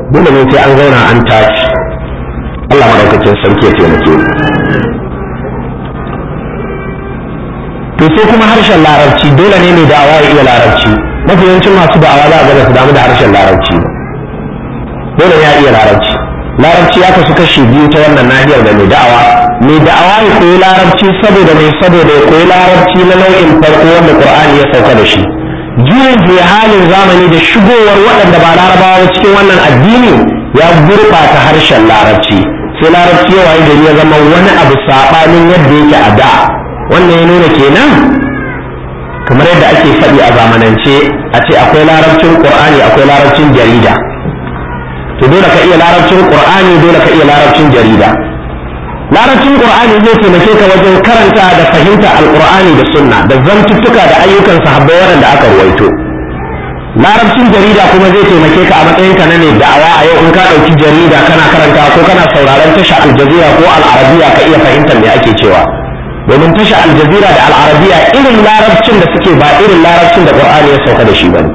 dole ne sai an zauna an tashi Allah madaukakin sarki ya taimake mu to sai kuma harshen larabci dole ne mai da'awa ya iya larabci mafi yawancin masu da'awa za a ga su damu da harshen larabci dole ya iya larabci larabci ya kasu kashi biyu ta wannan nahiyar da mai da'awa mai da'awa ya koyi larabci saboda mai saboda ya koyi larabci na nau'in farko wanda qur'ani ya sauka da shi juyin ke halin zamani da shigowar waɗanda ba larabawa cikin wannan addini ya gurɓata harshen larabci sai larabci ya waye gari ya zama wani abu saɓanin yadda yake a da wannan ya nuna kenan kamar yadda ake faɗi a zamanance a ce akwai larabcin qur'ani akwai larabcin jarida to dole ka iya larabcin qur'ani dole ka iya larabcin jarida larabcin qur'ani zai taimake ka wajen karanta da fahimta alqur'ani da sunna da zantuttuka da ayyukan sahabbai waɗanda aka ruwaito larabcin jarida kuma zai taimake ka a matsayin ka na ne da'awa a yau in ka ɗauki jarida kana karanta ko kana sauraron tasha aljazira ko al'arabiya ka iya fahimtar me ake cewa domin tasha aljazira da al'arabiya irin larabcin da suke ba irin larabcin da qur'ani ya sauka da shi bane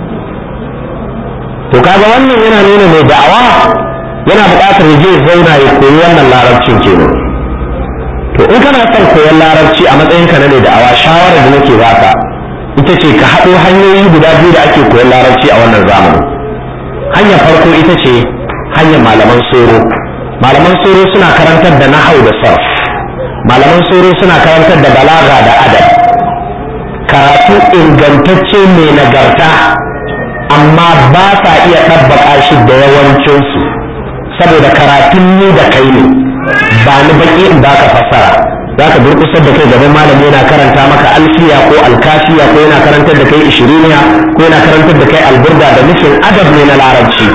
to kaga wannan yana nuna mai da'awa yana buƙatar ya je zauna ya koyi wannan larabcin kenan to in kana son koyon larabci a matsayin ka na mai da'awa shawarar da nake baka ita ce ka haɗo hanyoyi guda biyu da ake koyon larabci a wannan zamani hanyar farko ita ce hanyar malaman soro malaman soro suna karantar da nahau da sarf malaman soro suna karantar da balaga da adab karatu ingantacce mai nagarta amma ba sa iya ɗabbaka shi da yawancinsu saboda karatun ni da kai ne ba ni baki in baka fassara za ka durkusar da kai gaban malami yana karanta maka alfiya ko alkafiya ko yana karantar da kai ishiriniya ko yana karantar da kai alburda da nufin adab ne na larabci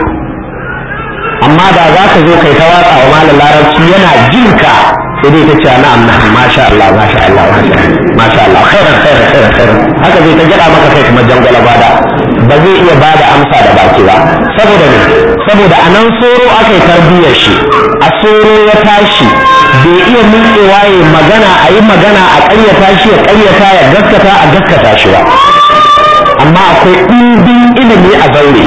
amma da za ka zo kai ta watsa wa malam larabci yana jinka sai dai ta ce na'am na'am masha Allah masha Allah masha Allah khairan khairan khairan khairan haka zai ta gada maka kai kuma jangwala bada ba zai iya bada amsa da baki ba saboda ne saboda a nan soro aka yi tarbiyyar shi a soro ya tashi bai iya miƙewa ya magana a yi magana a ƙaryata shi ya ƙaryata ya gaskata a gaskata shi ba amma akwai ɗimbin ilimi a zaure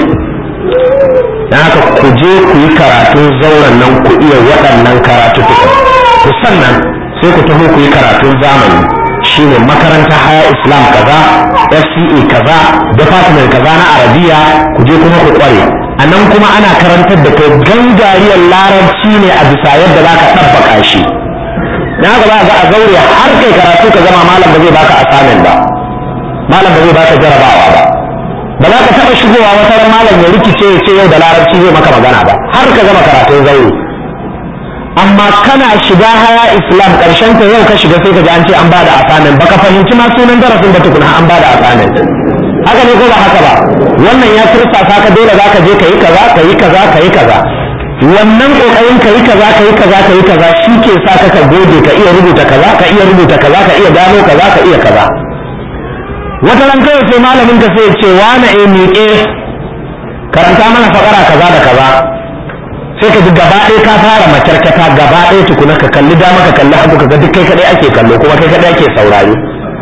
na haka ku je ku yi karatun zauren nan ku iya waɗannan karatu ku sannan sai ku taho ku yi karatun zamani shine makaranta haya islam kaza fce kaza department kaza na arabiya ku je kuma ku kware a nan kuma ana karantar da kai gangariyar larabci ne a bisa yadda za ka ɗabbaka shi na haka za ga a zaure har kai karatu ka zama malam ba zai baka assignment ba malam ba zai baka jarabawa ba ba za ka taɓa shigowa wata ran malam ya rikice ya ce yau da larabci zai maka magana ba har ka gama karatun zaure amma kana shiga haya islam karshen ta yau ka shiga sai ka ji an ce an bada asanin baka fahimci ma sunan darasin ba tukuna an bada asanin haka ne ko ba haka ba wannan ya tursasa ka dole za ka je ka yi kaza ka yi kaza ka yi kaza wannan kokarin ka yi kaza ka yi kaza ka yi kaza shi ke sa ka ka gode ka iya rubuta kaza ka iya rubuta kaza ka iya gano kaza ka iya kaza wata ran kawai sai malamin ka sai ya ce wane eh miƙe karanta mana fakara kaza da kaza sai ka ji gaba ɗaya ka fara macarkata gaba ɗaya tukuna ka kalli dama ka kalli hagu ka ga duk kai kaɗai ake kallo kuma kai kaɗai ake saurare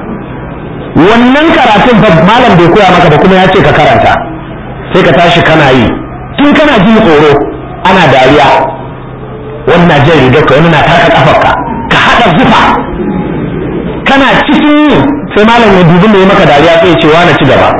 wannan karatun fa malam bai koya maka ba kuma ya ce ka karanta sai ka tashi kana yi tun kana jin tsoro ana dariya wani na jan rigar ka wani na taka kafarka ka haɗa zufa kana cikin yi sai malam ya dubi mai maka dariya sai ya ce wa na ci gaba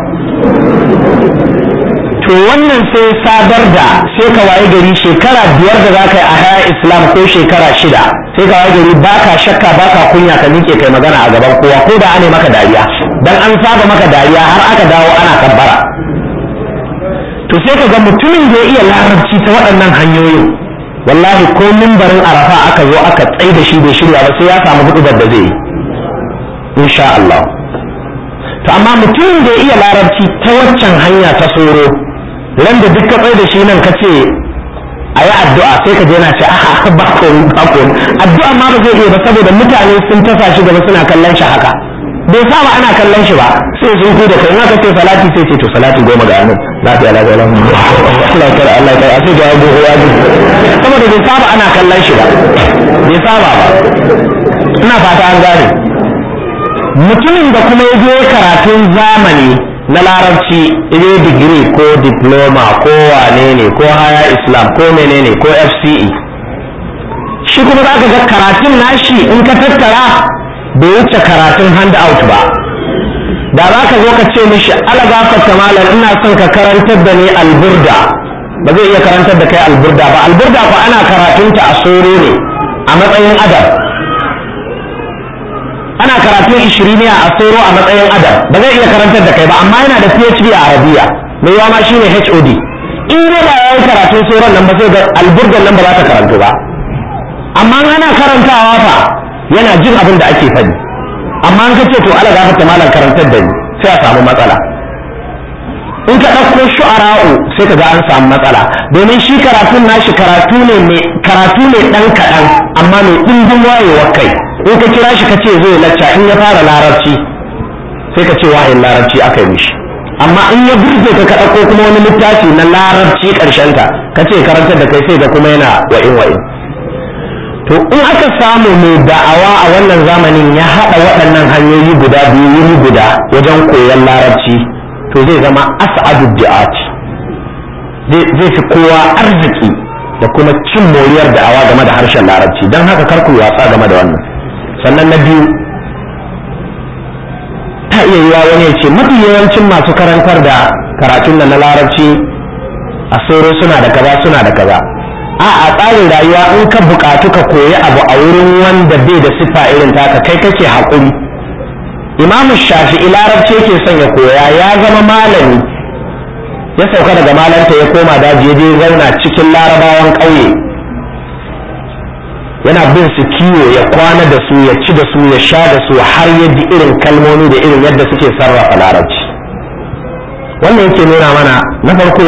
to wannan sai sadar da sai ka waye gari shekara biyar da za ka yi a haya islam ko shekara shida sai ka waye gari ba ka shakka ba ka kunya ka miƙe kai magana a gaban kowa ko da ane maka dariya dan an saba maka dariya har aka dawo ana kabbara to sai ka ga mutumin da ya iya larabci ta waɗannan hanyoyin wallahi ko mimbarin arafa aka zo aka tsai da shi bai shirya ba sai ya samu hudu da zai yi insha Allah to amma mutumin da ya iya larabci ta waccan hanya ta soro ran da duk ka tsaye da shi nan ka ce a yi addu'a sai ka je na ce a ba ko ba ko addu'a ma ba zai iya ba saboda mutane sun tasa shi gaba suna kallon shi haka bai saba ana kallon shi ba sai sun ku da kai in aka ce salati sai ce to salati goma ga annabi lafiya lafiya lafiya Allah ya kare Allah ya kare sai ga ya gogo ya saboda bai saba ana kallon shi ba bai saba ba ina fata an gane mutumin da kuma ya je karatun zamani na larabci ile digiri ko diploma ko wane ne ko haya islam ko menene ko fce shi kuma za ka ga karatun nashi in ka tattara bai wuce karatun handout ba da za ka zo ka ce mishi ala gafarta malam ina son ka karantar da ni alburda ba zai iya karantar da kai alburda ba alburda ko ana karatunta a soro ne a matsayin adab ana karatun ishiriniya a soro a matsayin adab ba zai iya karantar da kai ba amma yana da phd a arabiya mai yawa ma shine hod in dai ba ya yi karatun soron nan ba sai ga alburdan nan ba za ta karantu ba amma ana karantawa fa yana jin abin da ake faɗi amma an kace to ala gafarta malam karantar da ni sai a samu matsala in ka ɗauko shu'ara'u sai ka ga an samu matsala domin shi karatun nashi karatu ne mai karatu ne ɗan kaɗan amma mai ɗimbin wayewar kai in ka kira shi ka ce zai lacca in ya fara larabci sai ka ce wahayin larabci aka yi mishi amma in ya burge ka ka ɗauko kuma wani littafi na larabci ƙarshenta ka ce karantar da kai sai ga kuma yana wa'in wa'in to in aka samu mai da'awa a wannan zamanin ya haɗa waɗannan hanyoyi guda biyu wuri guda wajen koyon larabci to zai zama as'adu du'at zai fi kowa arziki da kuma cin moriyar da'awa game da harshen larabci don haka kar ku wasa game da wannan sannan na biyu ta iya yiwa wani ya ce mafi yawancin masu karantar da karatun nan na larabci a soro suna da kaza suna da kaza a a tsarin rayuwa in ka bukatu ka koyi abu a wurin wanda bai da siffa irin taka kai kake haƙuri imamu shafi'i larabci yake son ya koya ya zama malami ya sauka daga malanta ya koma daji ya je zauna cikin larabawan ƙauye yana bin su kiwo ya kwana da su ya ci da su ya sha da su har ya ji irin kalmomi da irin yadda suke sarrafa larabci wannan yake nuna mana na farko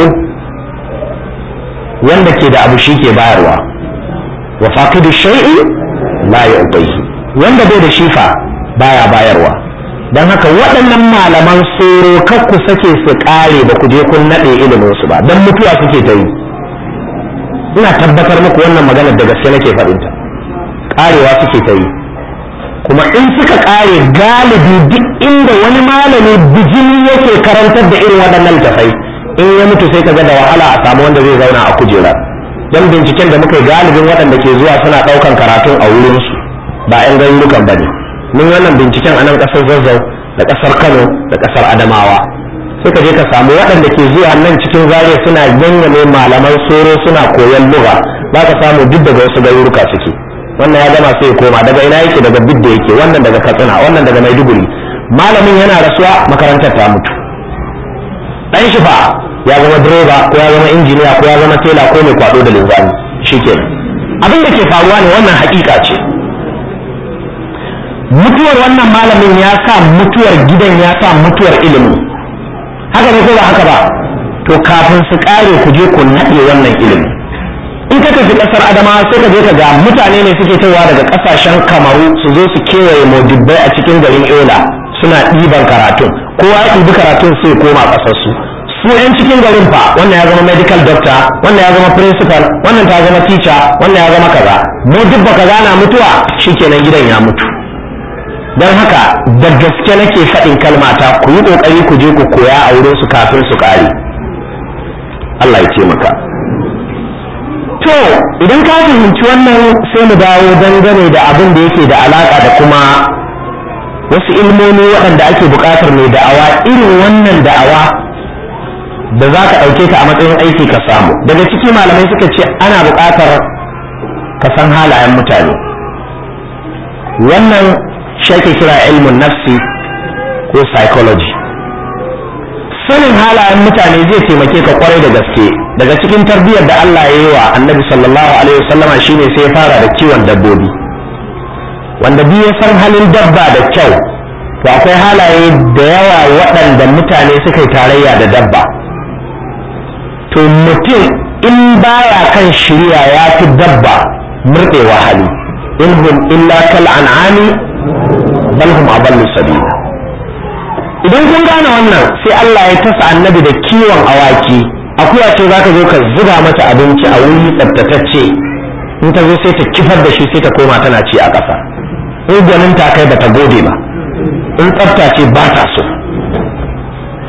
wanda ke da abu shi ke bayarwa wa faqidu shay'i la yu'tihi wanda bai da shifa baya bayarwa dan haka waɗannan malaman soro kar ku sake su ƙare ba ku je kun naɗe ilimin su ba dan mutuwa suke ta yi ina tabbatar muku wannan maganar da gaske nake faɗinta ƙarewa suke ta yi kuma in suka ƙare galibi duk inda wani malami bijimi yake karantar da irin waɗannan littafai in ya mutu sai ka ga da wahala a samu wanda zai zauna a kujera don binciken da muka yi galibin waɗanda ke zuwa suna ɗaukan karatun a wurinsu ba 'yan garurukan ba ne mun wannan binciken a nan ƙasar zazzau da ƙasar kano da ƙasar adamawa sai ka je ka samu waɗanda ke zuwa nan cikin zariya suna ganyame malaman soro suna koyon lugha za ka samu duk daga wasu garuruka suke wannan ya gama sai ya koma daga ina yake daga bidda yake wannan daga katsina wannan daga maiduguri malamin yana rasuwa makarantar ta mutu dan shi fa ya zama direba ko ya zama injiniya ko ya zama tela ko mai kwado da linzami shikenan abin da ke faruwa ne wannan hakika ce mutuwar wannan malamin ya sa mutuwar gidan ya sa mutuwar ilimin haka ne ko ba haka ba to kafin su kare ku je ku naɗe wannan ilimin in ka tafi ƙasar adamawa sai ka je ka ga mutane ne suke tawa daga ƙasashen kamaru su zo su kewaye modibbai a cikin garin yola suna ɗiban karatun kowa ya ɗibi karatun sai koma ƙasarsu su yan cikin garin fa wannan ya zama medical doctor wannan ya zama principal wannan ta zama teacher wannan ya zama kaza mu duk baka gana mutuwa shikenan gidan ya mutu don haka da gaske nake faɗin kalmata ku yi ƙoƙari ku je ku koya a wurin su kafin su ƙare Allah ya ce maka to idan ka fahimci wannan sai mu dawo dangane da abin da yake da alaka da kuma wasu ilmomi waɗanda ake buƙatar mai da'awa irin wannan da'awa da za ka ɗauke ta a matsayin aiki ka samu daga ciki malamai suka ce ana buƙatar ka san halayen mutane wannan shi ake kira ilmin nafsi ko psychology sanin halayen mutane zai taimake ka kwarai da gaske daga cikin tarbiyyar da Allah ya yi wa annabi sallallahu alaihi wasallama shine sai ya fara da kiwon dabbobi wanda biyu ya san halin dabba da kyau to akwai halaye da yawa waɗanda mutane suka yi tarayya da dabba to mutum in baya kan shirya ya fi dabba murɗewa hali in hum illa kal an'ami bal hum adallu sabila idan kun gane wannan sai Allah ya tasa annabi da kiwon awaki akuya ce zaka zo ka zuba mata abinci a wuri tsaftatacce in ta zo sai ta kifar da shi sai ta koma tana ci a ƙasa in gwanin ta kai bata gode ba in tsafta ce ba ta so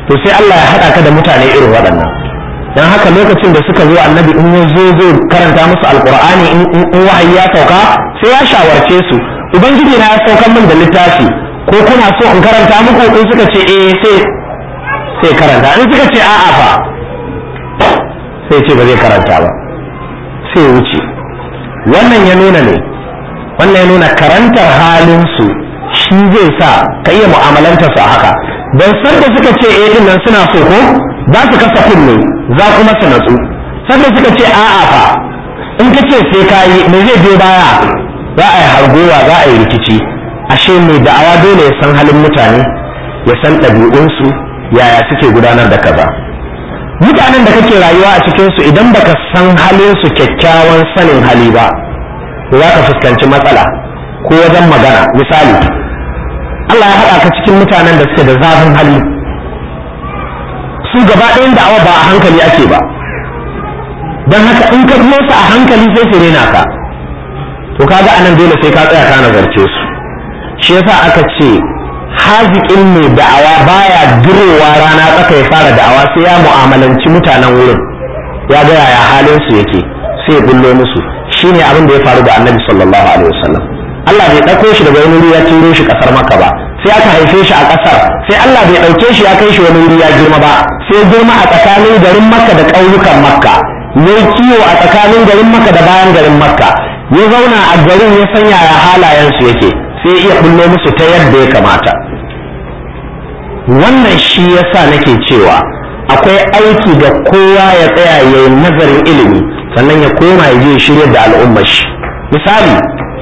to sai Allah ya haɗa ka da mutane irin waɗannan dan haka lokacin da suka zo annabi in ya zo zo karanta musu alqur'ani in wahayi ya sauka sai ya shawarce su ubangiji na ya saukar min da littafi ko kuna so in karanta muku in suka ce eh sai sai karanta in suka ce a'a fa sai ce ba zai karanta ba sai wuce wannan ya nuna ne wannan ya nuna karantar halinsu shi zai sa ka iya mu'amalanta su a haka don sanda suka ce eh din nan suna so ko za su kasa kunne za kuma su natsu sanda suka ce a'a fa in ka ce sai ka yi me zai biyo baya za a yi hargowa za a yi rikici ashe mai da'awa dole ya san halin mutane ya san ɗabi'unsu yaya suke gudanar da kaza mutanen da kake rayuwa a cikinsu idan baka san halinsu kyakkyawan sanin hali ba za ka fuskanci matsala ko wajen magana misali Allah ya haɗa ka cikin mutanen da suke da zafin hali su gaba ɗayan da'awa ba a hankali ake ba don haka in ka su a hankali sai su rena ka to kaga anan dole sai ka tsaya ka nazarce su shi yasa aka ce haziƙin mai da'awa baya durowa rana tsaka ya fara da'awa sai ya mu'amalanci mutanen wurin ya ga yaya halin su yake sai ya bullo musu shine abin da ya faru da annabi sallallahu alaihi wasallam Allah bai ɗauko shi daga wani wuri ya turo shi ƙasar Makka ba sai aka haife shi a ƙasar sai Allah bai ɗauke shi ya kai shi wani wuri ya girma ba sai girma a tsakanin garin Makka da ƙauyukan Makka ya kiwo a tsakanin garin Makka da bayan garin Makka ya zauna a garin ya san yaya halayensu yake sai iya bullo musu ta yadda ya kamata wannan shi yasa nake cewa akwai aiki da kowa ya tsaya ya yi nazarin ilimi sannan ya koma ya je shirya da al'ummar shi misali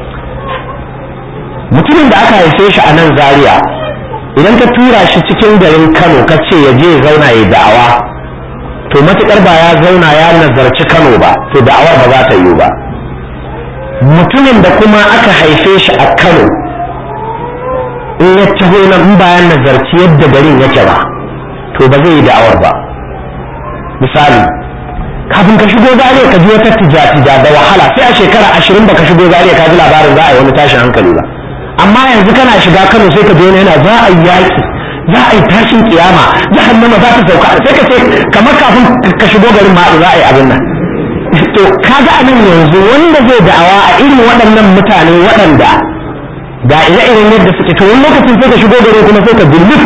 mutumin da aka haife shi a nan zaria idan ka tura shi cikin garin kano ka ce ya je zauna ya da'awa to matukar ba ya zauna ya nazarci kano ba to da'awar ba za ta yiwu ba mutumin da kuma aka haife shi a kano in ya taho na in bayan nazarci yadda garin yake ba to ba zai yi da'awar ba misali kafin ka shigo zariya ka ji wata tija-tija da wahala sai a shekara ashirin ba ka shigo zariya ka ji labarin za a yi wani tashin hankali ba amma yanzu kana shiga kano sai ka je yana za a yi yaƙi za a yi tashin kiyama jahannama za ta sauka sai ka ce kamar kafin ka shigo garin ma za a yi abin nan to kaga anan yanzu wanda zai da'awa a irin waɗannan mutane waɗanda ga ire-iren yadda suke to wani lokacin sai ka shigo gare kuma sai ka dillif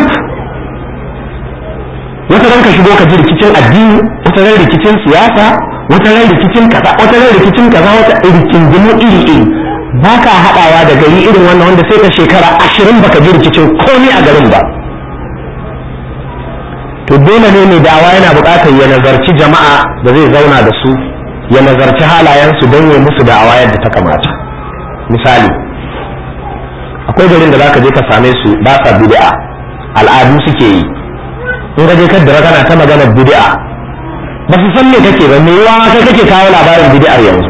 wata ran ka shigo ka ji rikicin addini wata ran rikicin siyasa wata ran rikicin kaza wata ran rikicin kaza wata rikingimu iri iri ba ka haɗawa da gari irin wannan wanda sai ka shekara ashirin baka ji rikicin komai a garin ba to dole ne mai dawa yana buƙatar ya nazarci jama'a da zai zauna da su ya nazarci halayensu don ya musu da'awa yadda ta kamata misali akwai garin da zaka je ka same su ba sa bid'a al'adu suke yi in ka je kaddara kana ta maganar bid'a ba su san me kake ba me yawa kai kake kawo labarin bid'ar yanzu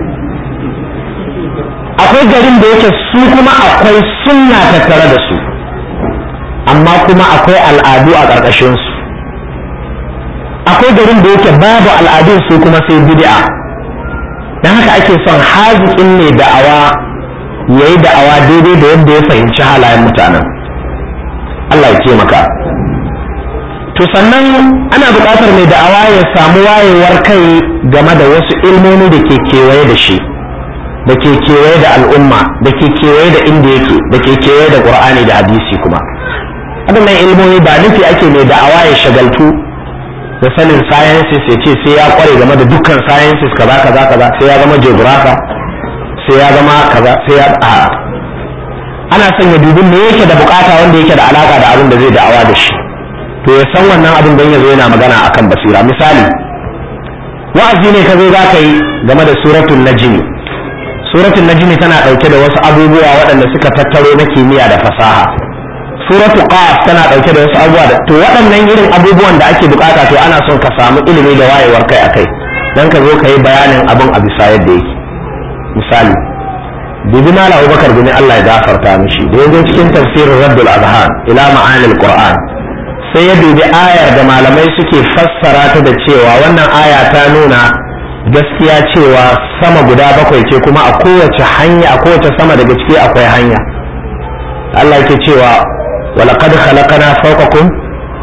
akwai garin da yake su kuma akwai sunna tattare da su amma kuma akwai al'adu a ƙarƙashin su akwai garin da yake babu al'adun su kuma sai bid'a dan haka ake son haziƙin ne da'awa ya yi da'awa daidai da yadda ya fahimci halayen mutanen Allah ya taimaka to sannan ana buƙatar mai da'awa ya samu wayewar kai game da wasu ilmomi da ke kewaye da shi da ke kewaye da al'umma da ke kewaye da inda yake da ke kewaye da ƙur'ani da hadisi kuma waɗannan ilmomi ba nufi ake mai da'awa ya shagaltu da sanin sciences ya ce sai ya kware game da dukkan sciences kaza kaza kaza sai ya zama geographer sai ya zama kaza sai ya a ana son ya dubi me yake da bukata wanda yake da alaka da abin da zai da'awa da shi to ya san wannan abin don ya zo yana magana akan basira misali wa'azi ne ka zo za ka yi game da suratul najmi suratul najmi tana dauke da wasu abubuwa waɗanda suka tattaro na kimiyya da fasaha suratu qaf tana dauke da wasu abubuwa da to waɗannan irin abubuwan da ake bukata to ana son ka samu ilimi da wayewar kai akai dan ka zo ka yi bayanin abin a bisa yadda yake misali bibi mala abubakar bin Allah ya gafarta mishi da yanzu cikin tafsirin raddul azhan ila ma'anil qur'an sai ya dubi ayar da malamai suke fassara ta da cewa wannan aya ta nuna gaskiya cewa sama guda bakwai ce kuma a kowace hanya a kowace sama daga ciki akwai hanya Allah yake cewa walaqad khalaqna fawqakum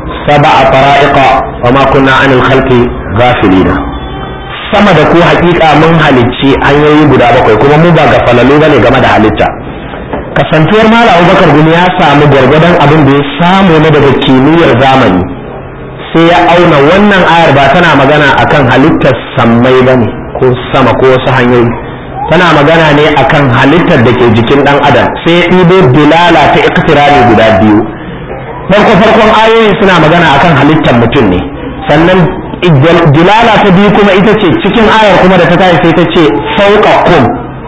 sab'a tara'iqa wa ma kunna 'anil khalqi ghafilina sama da ku hakika mun halicci hanyoyi guda bakwai kuma mu ba gafalalu bane game da halitta kasantuwar malam abubakar gumi ya samu gwargwadon abin da ya samu na daga kimiyyar zamani sai ya auna wannan ayar ba tana magana akan halittar sammai bane ko sama ko wasu hanyoyi tana magana ne akan halittar da ke jikin dan adam sai ya ɗibo dilala ta iktirani guda biyu farko farkon ayoyin suna magana akan halittar mutum ne sannan dilala ta biyu kuma ita ce cikin ayar kuma da ta tashi sai ta ce sauka kum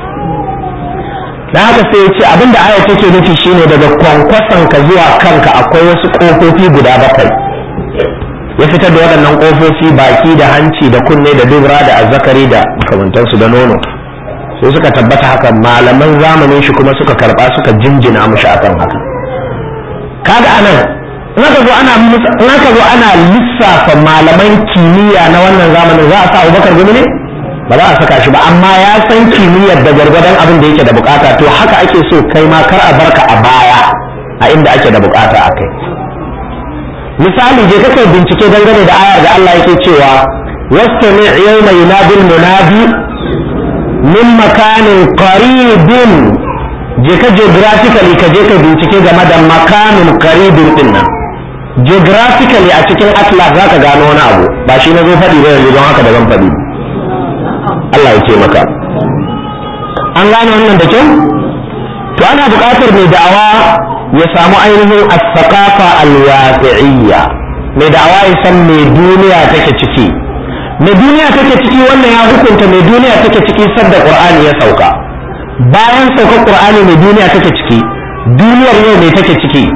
na haka sai ya ce abinda ayar take nufi shine daga kwankwason ka zuwa kanka akwai wasu ƙofofi guda bakwai ya fitar da waɗannan ƙofofi baki da hanci da kunne da dubra da azzakari da makamantansu da nono sai suka tabbata haka malaman zamanin shi kuma suka karɓa suka jinjina mushi akan haka kaga anan in aka zo ana in aka zo ana lissafa malaman kimiyya na wannan zamanin za a sa Abubakar gumi ne ba za a saka shi ba amma ya san kimiyyar da gwargwadon abin da yake da bukata to haka ake so kai ma kar a barka a baya a inda ake da bukata a kai misali je kake bincike dangane da ayar da Allah yake cewa wastami yawma yunadil munadi min makanin qaribin je ka geographically ka je ka bincike game da makamin qaribin din nan geographically a cikin atlas za ka gano wani abu ba shi na zo faɗi ba yanzu don haka da zan faɗi Allah ya ce maka an gane wannan da kyau to ana buƙatar mai da'awa ya samu ainihin as-saqafa al-waqi'iyya mai da'awa ya san me duniya take ciki me duniya take ciki wannan ya hukunta me duniya take ciki sadda qur'ani ya sauka bayan saukar qur'ani me duniya take ciki duniyar yau me take ciki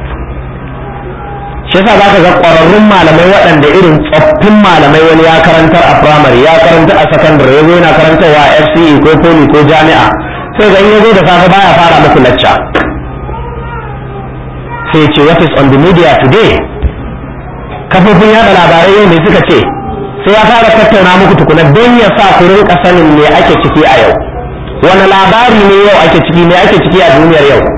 shi yasa zaka ga ƙwararrun malamai waɗanda irin tsoffin malamai wani ya karantar a primary ya karanta a secondary ya zo yana karantarwa a FCE ko poli ko jami'a sai ga in ya zo da safe baya fara muku lacca sai ce what is on the media today kafofin yada labarai yau ne suka ce sai ya fara tattauna muku tukuna don ya sa ku rinka sanin me ake ciki a yau wani labari ne yau ake ciki me ake ciki a duniyar yau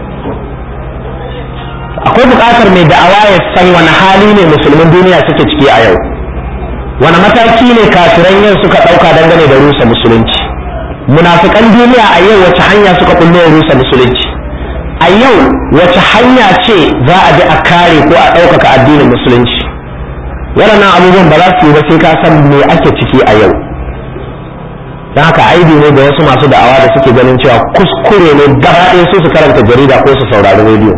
akwai buƙatar mai da'awa ya san wani hali ne musulmin duniya suke ciki a yau wani mataki ne kafiran yau suka ɗauka dangane da rusa musulunci munafikan duniya a yau wace hanya suka kullo rusa musulunci a yau wace hanya ce za a bi a kare ko a ɗaukaka addinin musulunci waɗannan abubuwan ba za su yi ba sai ka san me ake ciki a yau don haka aibi ne da wasu masu da'awa da suke ganin cewa kuskure ne gaba ɗaya su su karanta jarida ko su saurari rediyo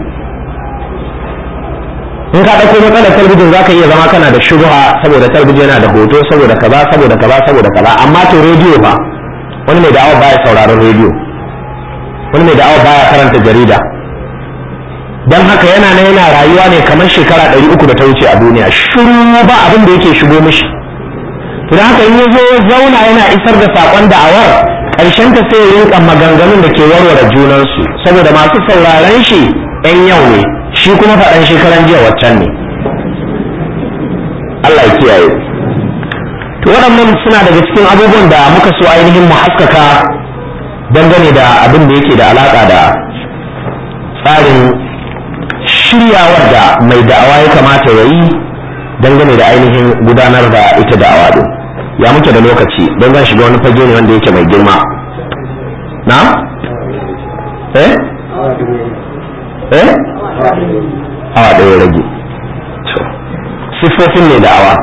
in ka ɗauko matsalar talabijin za ka iya zama kana da shubha saboda talabijin yana da hoto saboda kaza saboda kaza saboda kaza amma to rediyo ba wani mai da'awa baya sauraron rediyo wani mai da'awa baya karanta jarida don haka yana na yana rayuwa ne kamar shekara ɗari uku da ta wuce a duniya shiru ba abin da yake shigo mishi to don haka in ya zo zauna yana isar da saƙon da'awar ƙarshen ta sai ya rinka maganganun da ke warware junansu saboda masu sauraron shi 'yan yau ne shi kuma faɗan shekaran jiya waccan ne Allah ya kiyaye to waɗannan suna daga cikin abubuwan da muka so ainihin mu haskaka dangane da abin da yake da alaƙa da tsarin shiryawar da mai da'awa ya kamata ya yi dangane da ainihin gudanar da ita da'awa din ya muke da lokaci don zan shiga wani fage ne wanda yake mai girma na? eh? eh? awa ɗaya rage siffofin mai da'awa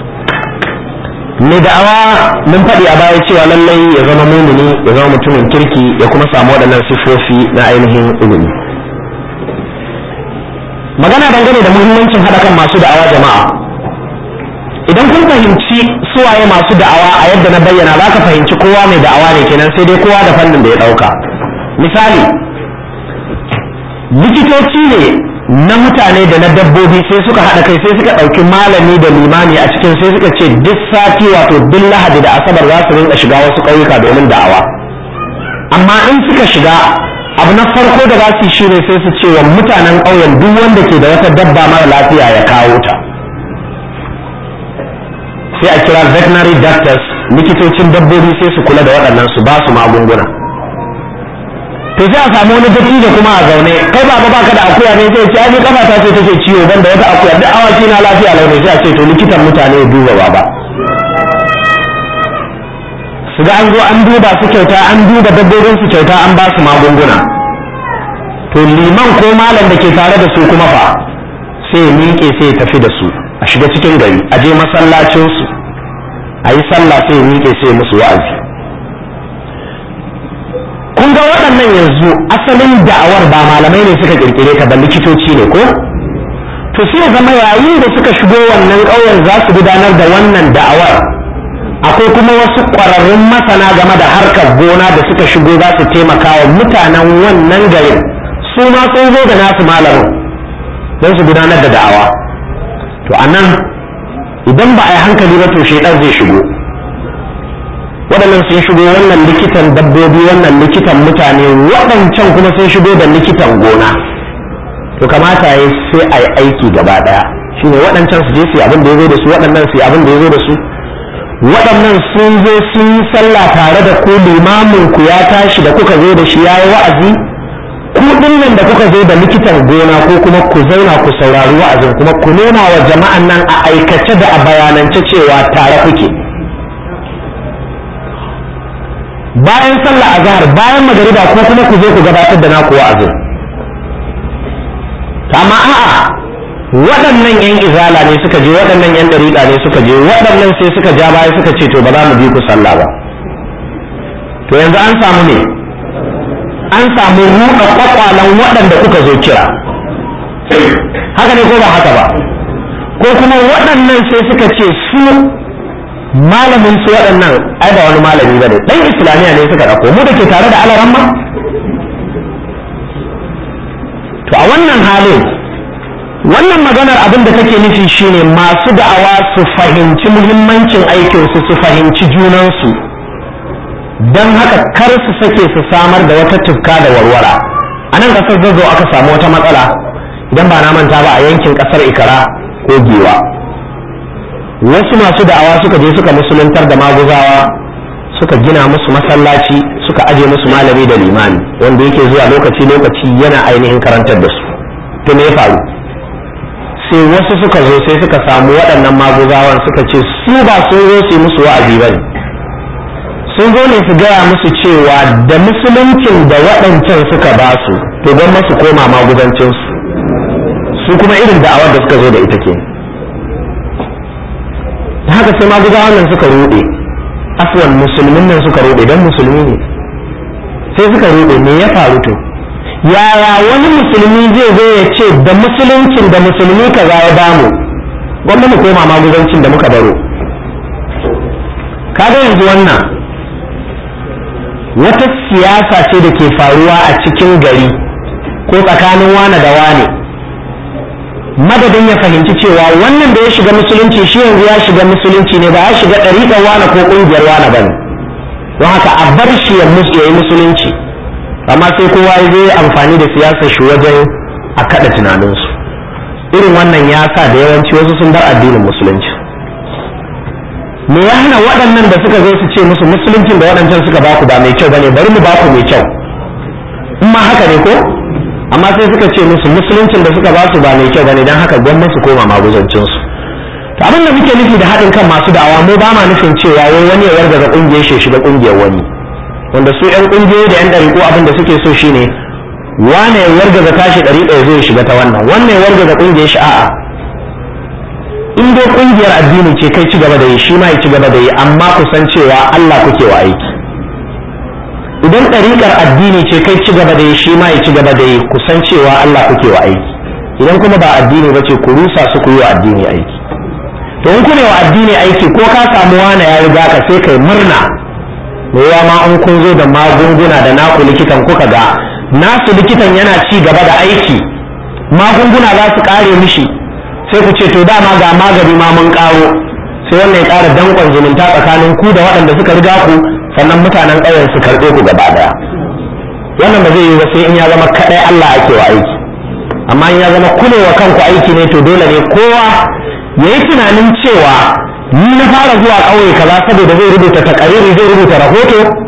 mai da'awa mun faɗi a baya cewa lallai ya zama mumini ya zama mutumin kirki ya kuma samu waɗannan siffofi na ainihin ilimi magana dangane da muhimmancin haɗa kan masu da'awa jama'a idan kun fahimci suwaye masu da'awa a yadda na bayyana za ka fahimci kowa mai da'awa ne kenan sai dai kowa da fannin da ya ɗauka misali likitoci ne na mutane da na dabbobi sai suka haɗa kai sai suka ɗauki malami da limami a cikin sai suka ce duk sati wato duk lahadi da asabar za su rinka shiga wasu ƙauyuka domin da'awa amma in suka shiga abu na farko da za su yi shine sai su ce wa mutanen ƙauyen duk wanda ke da wata dabba mara lafiya ya kawo ta sai a kira veterinary doctors likitocin dabbobi sai su kula da waɗannan su ba su magunguna to sai a samu wani dattijo kuma a zaune kai ba ba baka da akuya ne sai ce ai kafa ta ce take ciwo ban da wata akuya duk awaki na lafiya lau ne sai a ce to likitan mutane ya duba baba su ga an zo an duba su kyauta an duba dabbobin su kyauta an ba su magunguna to liman ko malam da ke tare da su kuma fa sai ya miƙe sai ya tafi da su a shiga cikin gari a je masallacin su a yi sallah sai ya miƙe sai ya musu wa'azi kun ga waɗannan yanzu asalin da'awar ba malamai ne suka kirkire ta ba likitoci ne ko to sai ya zama yayin da suka shigo wannan ƙauyen za su gudanar da wannan da'awar akwai kuma wasu ƙwararrun masana game da harkar gona da suka shigo za su taimaka wa mutanen wannan garin su ma sun zo da nasu malamin don su gudanar da da'awa to a nan idan ba a yi hankali ba to shaidan zai shigo waɗannan sun shigo wannan likitan dabbobi wannan likitan mutane waɗancan kuma sun shigo da likitan gona to kamata ya sai a yi aiki gaba ɗaya shine waɗancan su je su yi abin da ya zo da su waɗannan su yi abin da ya zo da su waɗannan sun zo sun yi sallah tare da ku limamin ku ya tashi da kuka zo da shi ya yi wa'azi ku nan da kuka zo da likitan gona ko kuma ku zauna ku saurari wa'azin kuma ku nuna wa jama'an nan a aikace da a bayanance cewa tare kuke bayan sallah azhar bayan magariba ko kuma ku zo ku gabatar da naku wa'azin amma a'a waɗannan yan izala ne suka je waɗannan yan dariƙa ne suka je waɗannan sai suka ja baya suka ce to ba za mu bi ku sallah ba to yanzu an samu ne an samu ruɗa kwakwalan waɗanda kuka zo kira haka ne ko ba haka ba ko kuma waɗannan sai suka ce su malamin su waɗannan ai ba wani malami ba ne ɗan islamiyya ne suka ɗauko mu da ke tare da alaran ma to a wannan halin wannan maganar abin da take nufi shine masu da'awa su fahimci muhimmancin aikinsu su fahimci junansu don haka kar su sake su samar da wata tufka da warwara a nan ƙasar zazzau aka samu wata matsala idan ba na manta ba a yankin ƙasar ikara ko giwa wasu masu da'awa suka je suka musuluntar da maguzawa suka gina musu masallaci suka aje musu malami da limami wanda yake zuwa lokaci lokaci yana ainihin karantar da su to me ya faru sai wasu suka zo sai suka samu waɗannan maguzawan suka ce su ba sun zo su yi musu wa'azi ba ne sun zo ne su gaya musu cewa da musuluncin da waɗancan suka ba su to don masu koma maguzancinsu su kuma irin da'awar da suka zo da ita ke haka sai maguzawan nan suka ruɗe afwan musulmin nan suka ruɗe don musulmi ne sai suka ruɗe me ya faru to yaya wani musulmi zai zo ya ce da musuluncin da musulmi kaza ya bamu gwamna mu koma maguzancin da muka baro kaga yanzu wannan wata siyasa ce da ke faruwa a cikin gari ko tsakanin wane da wane madadin ya fahimci cewa wannan da ya shiga musulunci shi yanzu ya shiga musulunci ne ba ya shiga ɗariƙar wane ko ƙungiyar wane ba ne don haka a bar shi ya yi musulunci amma sai kowa ya zai amfani da siyasar shi wajen a kada tunaninsu irin wannan ya sa da yawanci wasu sun bar addinin musulunci me ya hana waɗannan da suka zo su ce musu musuluncin da waɗancan suka baku ba mai kyau bane bari mu baku mai kyau in ma haka ne ko amma sai suka ce musu musuluncin da suka basu ba mai kyau bane dan haka gwamnati su koma maguzancin su to abin da muke nufi da haɗin kan masu da'awa mu ba ma nufin cewa wai wani ya wargaza ƙungiyar shi shiga ƙungiyar wani wanda su yan kungiyoyi da yan ɗariƙo abin da suke so shine wane ya wargaza tashi ɗariƙa ya zo ya shiga ta wannan wannan ya wargaza ƙungiyar shi a'a in dai ƙungiyar addini ce kai ci gaba da yi shi ma ya ci gaba da yi amma ku san cewa Allah kuke wa aiki idan ɗariƙar addini ce kai ci gaba da yi shi ma ya ci gaba da yi ku san cewa Allah kuke wa aiki idan kuma ba addini ba ce ku rusa su ku yi wa addini aiki to in kuna wa addini aiki ko ka samu wane ya riga ka sai kai murna yawa ma an kun zo da magunguna da naku likitan kuka ga nasu likitan yana ci gaba da aiki magunguna za su kare mishi sai ku ce to dama ga magani ma mun karo sai wannan ya kara dankon zumunta tsakanin ku da waɗanda suka riga ku sannan mutanen ƙauyen su karɓe ku gaba daya wannan ba zai yi ba sai in ya zama kaɗai Allah ake wa aiki amma in ya zama kulewa kanku aiki ne to dole ne kowa ya yi tunanin cewa ni na fara zuwa ƙauye kaza saboda zai rubuta takariri zai rubuta rahoto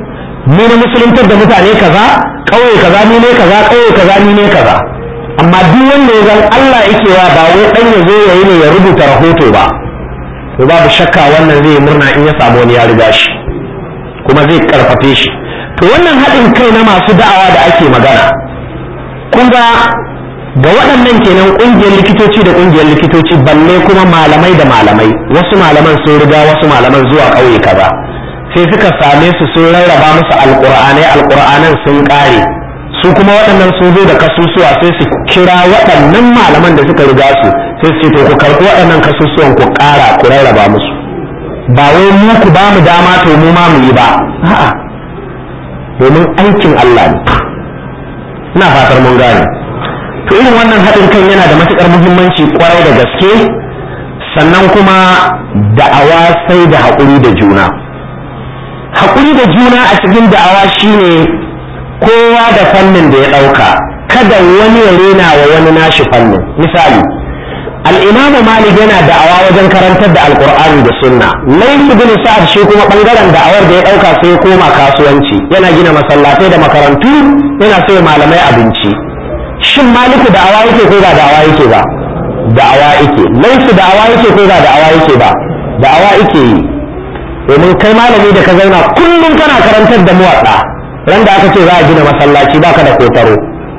ni na musuluntar da mutane kaza ƙauye kaza ni ne kaza ƙauye kaza ni ne kaza amma duk wanda ya zan Allah yake wa ba wai dan ya zo ya yi ne ya rubuta rahoto ba to babu shakka wannan zai yi murna in ya samu wani ya riga shi kuma zai karfafe shi to wannan haɗin kai na masu da'awa da ake magana kun ga ga waɗannan kenan ƙungiyar likitoci da ƙungiyar likitoci balle kuma malamai da malamai wasu malaman sun riga wasu malaman zuwa ƙauye kaza sai suka same su sun rarraba musu alƙur'anai alƙur'anan sun ƙare su kuma waɗannan sun zo da kasusuwa sai su kira waɗannan malaman da suka riga su sai su ce to ku karɓi waɗannan kasusuwan ku ƙara ku rarraba musu ba wai mu ku ba mu dama to mu ma mu yi ba a'a domin aikin Allah ne ina fatar mun gane to irin wannan haɗin kan yana da matuƙar muhimmanci kwarai da gaske sannan kuma da'awa sai da haƙuri da juna haƙuri da juna a cikin da'awa shine kowa da fannin da ya ɗauka kada wani ya rena wa wani nashi fannin misali al'imam malik yana da'awa wajen karantar da alkur'ani da sunna laifi bin sa'ad shi kuma bangaren da'awar da ya ɗauka sai ya koma kasuwanci yana gina masallatai da makarantu yana sai malamai abinci shin maliku da'awa yake ko ba da'awa yake ba da'awa yake laifi da'awa yake ko ba da'awa yake ba da'awa yake yi domin kai malami da ka zauna kullum kana karantar da muwaɗa ran da aka ce za a gina masallaci baka da kotaro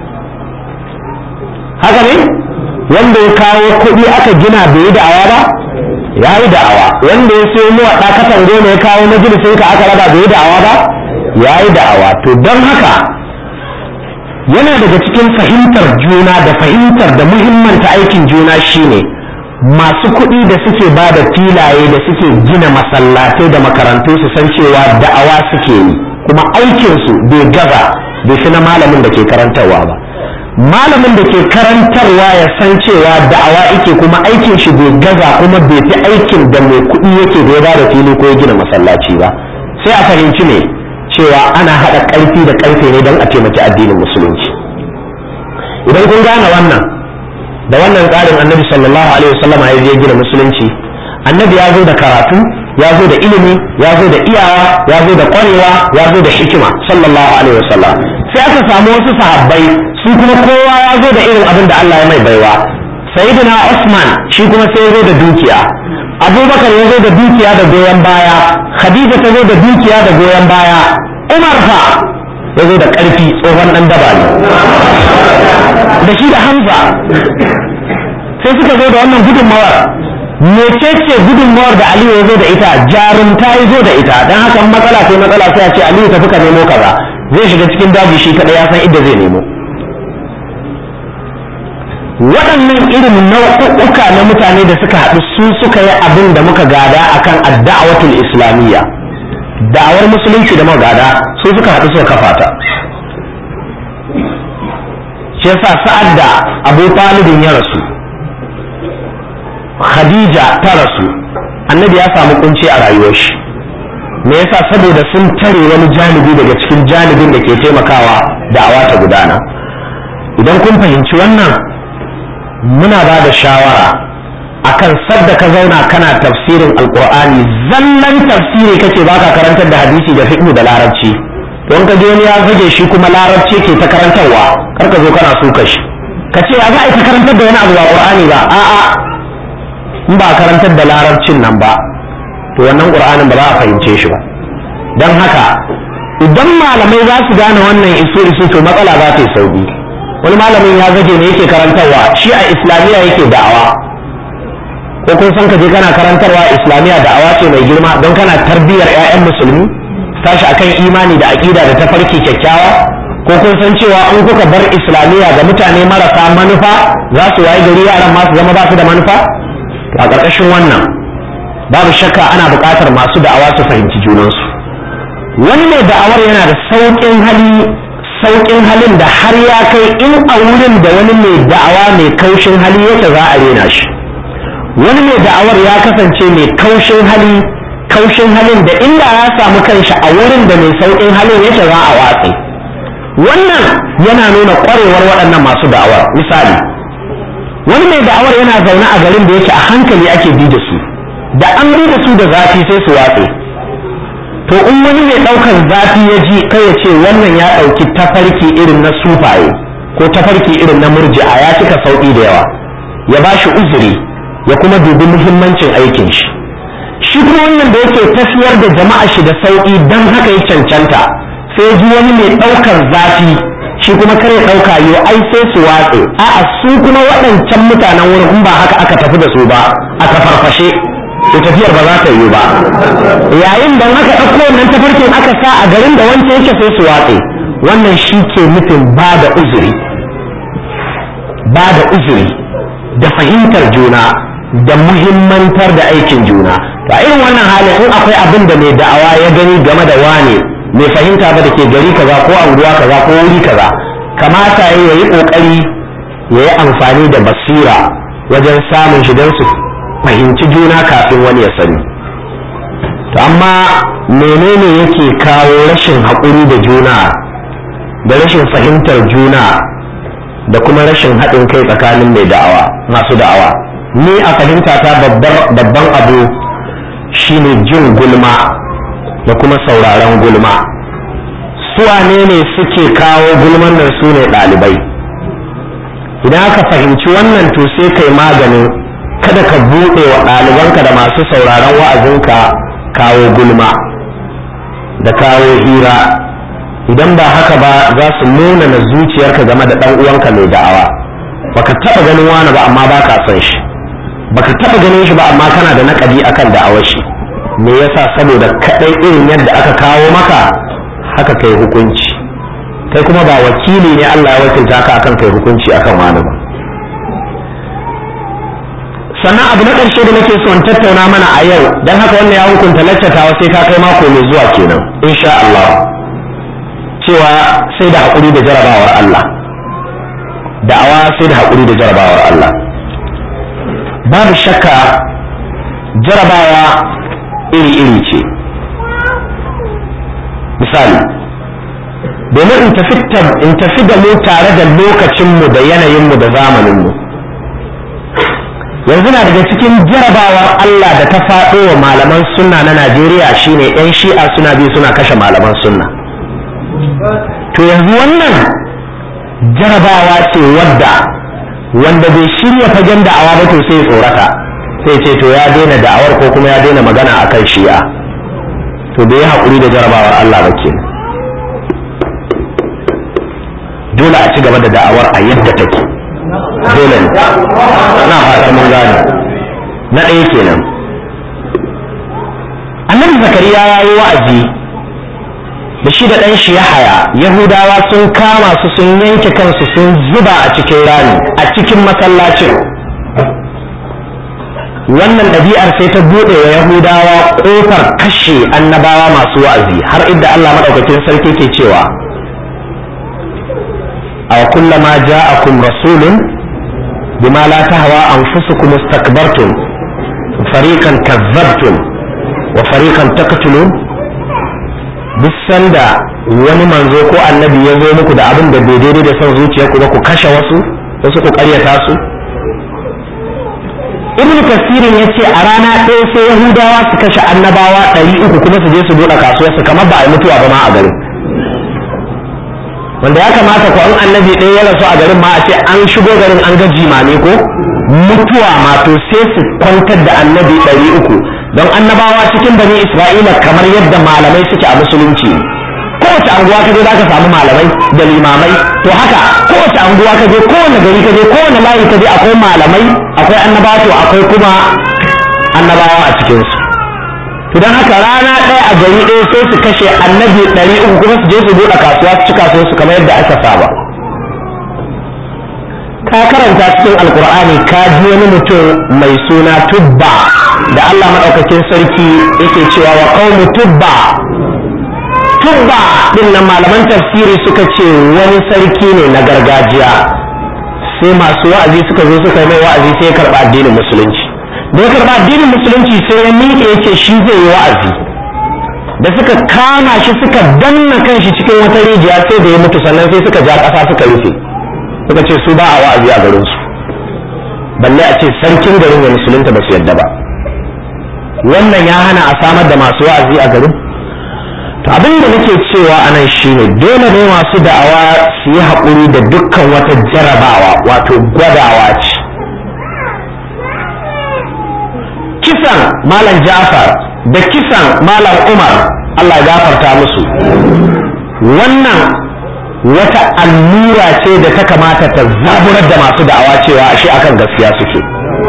haka ne wanda ya kawo kuɗi aka gina bai yi da'awa ba ya yi da'awa wanda ya sayo muwaɗa katan goma ya kawo majalisin ka aka raba bai yi da'awa ba ya yi da'awa to don haka yana daga cikin fahimtar juna da fahimtar da muhimmanta aikin juna shine masu kuɗi da suke ba da filaye da suke gina masallatai da makarantu su san cewa da'awa suke yi kuma aikinsu bai gaza bai fi na malamin da ke karantarwa ba malamin da ke karantarwa ya san cewa da'awa yake kuma aikin shi bai gaza kuma bai fi aikin da mai kuɗi yake da ya ba da fili ko ya gina masallaci ba sai a fahimci ne cewa ana haɗa ƙarfi da ƙarfe ne don a taimaki addinin musulunci idan kun gane wannan da wannan tsarin annabi sallallahu alaihi wasallama ya je gina musulunci annabi ya zo da karatu ya zo da ilimi ya zo da iyawa ya zo da kwarewa ya zo da hikima sallallahu alaihi wasallam sai aka samu wasu sahabbai su kuma kowa ya zo da irin abin da Allah ya mai baiwa sayyidina Usman shi kuma sai ya zo da dukiya Abubakar ya zo da dukiya da goyon baya Khadija ta zo da dukiya da goyon baya Umar fa ya zo da ƙarfi tsohon ɗan daba ne da shi da Hamza sai suka zo da wannan gudunmawar mecece gudunmawar da Aliyu ya zo da ita jarumta ya zo da ita don haka matsala sai matsala sai a ce Aliyu tafi ka nemo kaza zai shiga cikin daji shi kaɗai ya san inda zai nemo waɗannan irin nau'uka na mutane da suka haɗu su suka yi abin da muka gada akan adda'awatul islamiyya da'awar musulunci da magada su suka haɗu suka kafa ta shi yasa sa'ad da abu talibin ya rasu khadija ta rasu annabi ya samu kunci a rayuwar shi me yasa saboda sun tare wani janibi daga cikin janibin da ke taimakawa da'awa ta gudana idan kun fahimci wannan muna ba da shawara akan sadda ka zauna kana tafsirin alkur'ani zallan tafsiri kake baka karantar da hadisi da fiqh da larabci don ka je wani ya zage shi kuma larabci ke ta karantarwa kar ka zo kana suka shi ka ce ya za a yi ta karantar da wani abu ba qur'ani ba a'a in ba karantar da larabcin nan ba to wannan qur'anin ba za a fahimce shi ba don haka idan malamai za su gane wannan isu isu to matsala za ta yi sauki wani malamin ya zage ne yake karantarwa shi a islamiyya yake da'awa ko kun san ka je kana karantarwa islamiyya da'awa ce mai girma don kana tarbiyyar 'ya'yan musulmi tashi akan imani da aƙida da tafarki kyakkyawa ko kun san cewa in kuka bar islamiyya ga mutane marasa manufa za su wayi gari yaran masu zama ba su da manufa a ƙarƙashin wannan babu shakka ana buƙatar masu da'awa su fahimci junansu wani mai da'awar yana da sauƙin hali sauƙin halin da har ya kai in a wurin da wani mai da'awa mai kaushin hali yake za a rena shi wani mai da'awar ya kasance mai kaushin hali kaushin halin da inda ya samu kanshi a wurin da mai sauƙin halin yake za a watsi wannan yana nuna ƙwarewar waɗannan masu da'awar misali wani mai da'awar yana zaune a garin da yake a hankali ake bi da su da an bi da su da zafi sai su watse to in wani mai ɗaukar zafi ya ji kai ya ce wannan ya ɗauki tafarki irin na sufaye ko tafarki irin na murji'a ya cika sauƙi da yawa ya ba shi uzuri ya kuma dubi muhimmancin aikin shi shi kuma wannan da yake tafiyar da jama'a shi da sauƙi don haka ya cancanta sai ji wani mai ɗaukar zafi shi kuma kare ɗauka yo ai sai su watse a'a su kuma waɗancan mutanen wurin in ba haka aka tafi da su ba aka farfashe to tafiyar ba za ta yiwu ba yayin da aka ɗauko wannan tafarkin aka sa a garin da wancan yake sai su watse wannan shi ke nufin ba da uzuri ba da uzuri da fahimtar juna da muhimmantar da aikin juna to a irin wannan halin in akwai abin da mai da'awa ya gani game da wane mai fahimta ba da ke gari kaza ko anguwa kaza ko wuri kaza kamata ya yi kokari ya yi amfani da basira wajen samun shi don su fahimci juna kafin wani ya sani to amma menene yake kawo rashin haƙuri da juna da rashin fahimtar juna da kuma rashin haɗin kai tsakanin mai da'awa masu da'awa ni a fahimta ta babban abu shine jin gulma da kuma sauraron gulma suwane ne suke kawo gulman nan su ne ɗalibai idan aka fahimci wannan to sai kai maganin kada ka buɗe wa ɗalibanka da masu sauraron wa'azinka kawo gulma da kawo hira idan ba haka ba za su nuna na zuciyarka game da ɗan uwanka mai da'awa baka taɓa ganin wani ba amma ba ka son shi baka taɓa ganin shi ba amma kana da naƙadi akan da'awar shi me yasa saboda kaɗai irin yadda aka kawo maka haka kai hukunci kai kuma ba wakili ne Allah ya wakilta ka akan kai hukunci akan wani ba sannan abu na ƙarshe da nake son tattauna mana a yau don haka wannan ya hukunta laccatawa sai ka kai mako mai zuwa kenan insha Allah cewa sai da haƙuri da jarabawar Allah da'awa sai da haƙuri da jarabawar Allah babu shakka jarabawa iri-iri ce misali domin in tafi da mu tare da lokacinmu da yanayinmu da zamaninmu yanzu na daga cikin jarabawar Allah da ta faɗo wa malaman sunna na Najeriya shine 'yan shi'a suna bi suna kashe malaman sunna to yanzu wannan jarabawa ce wadda wanda bai shirya fagen da'awa ba to sai tsorata sai ce to ya daina da'awar ko kuma ya daina magana akan shi'a to bai haƙuri da jarabawar Allah ba kenan dole a ci gaba da da'awar a yadda take dole ne na fatan mun gane na ɗaya kenan annabi zakariya ya yi wa'azi da shi da ɗan shi ya haya yahudawa sun kama su sun yanke kansu sun zuba a cikin rami a cikin masallacin wannan ɗabi'ar sai ta buɗe wa yahudawa ƙofar kashe annabawa masu wa'azi har inda allah maɗaukakin sarki ke cewa a kullama ja'akum rasulun bima la tahwa anfusukum istakbartum fariqan kazzabtum wa fariqan taqtulun duk sanda wani manzo ko annabi ya zo muku da abin da bai daidai da son zuciyarku ba ku kashe wasu wasu ku karyata su ibn kasirin ya ce a rana ɗaya sai yahudawa su kashe annabawa ɗari uku kuma su je su buɗe kasuwarsu kamar ba a yi mutuwa ba ma a garin wanda ya kamata ko an annabi ɗaya ya rasu a garin ma a ce an shigo garin an ga jimame ko mutuwa ma to sai su kwantar da annabi ɗari uku don annabawa cikin bani isra'ila kamar yadda malamai suke a musulunci kowace anguwa ka je za ka samu malamai da limamai to haka kowace anguwa ka je kowane gari ka je kowane layi ka je akwai malamai akwai annabawa to akwai kuma annabawa a cikinsu to don haka rana ɗaya a gari ɗaya sai su kashe annabi ɗari uku kuma su je su buɗe kasuwa su ci kasuwarsu kamar yadda aka saba ka karanta cikin alkur'ani ka ji wani mutum mai suna tubba da Allah maɗaukakin sarki yake cewa wa qaumu tubba tubba din nan malaman tafsiri suka ce wani sarki ne na gargajiya sai masu wa'azi suka zo suka yi mai wa'azi sai ya karɓa addinin musulunci da ya karɓa addinin musulunci sai ya miƙe ya ce shi zai yi wa'azi da suka kama shi suka danna kanshi cikin wata rijiya sai da ya mutu sannan sai suka ja ƙasa suka rufe suka ce su ba a wa'azi a garinsu balle a ce sarkin garin ya musulunta ba su yadda ba wannan ya hana a samar da masu wa'azi a garin to abin da nake cewa a nan shine dole ne masu da'awa su yi haƙuri da dukkan wata jarabawa wato gwadawa ce kisan malam ja'far da kisan malam umar allah ya gafarta musu wannan wata allura ce da ta kamata ta zaburar da masu da'awa cewa ashe akan gaskiya suke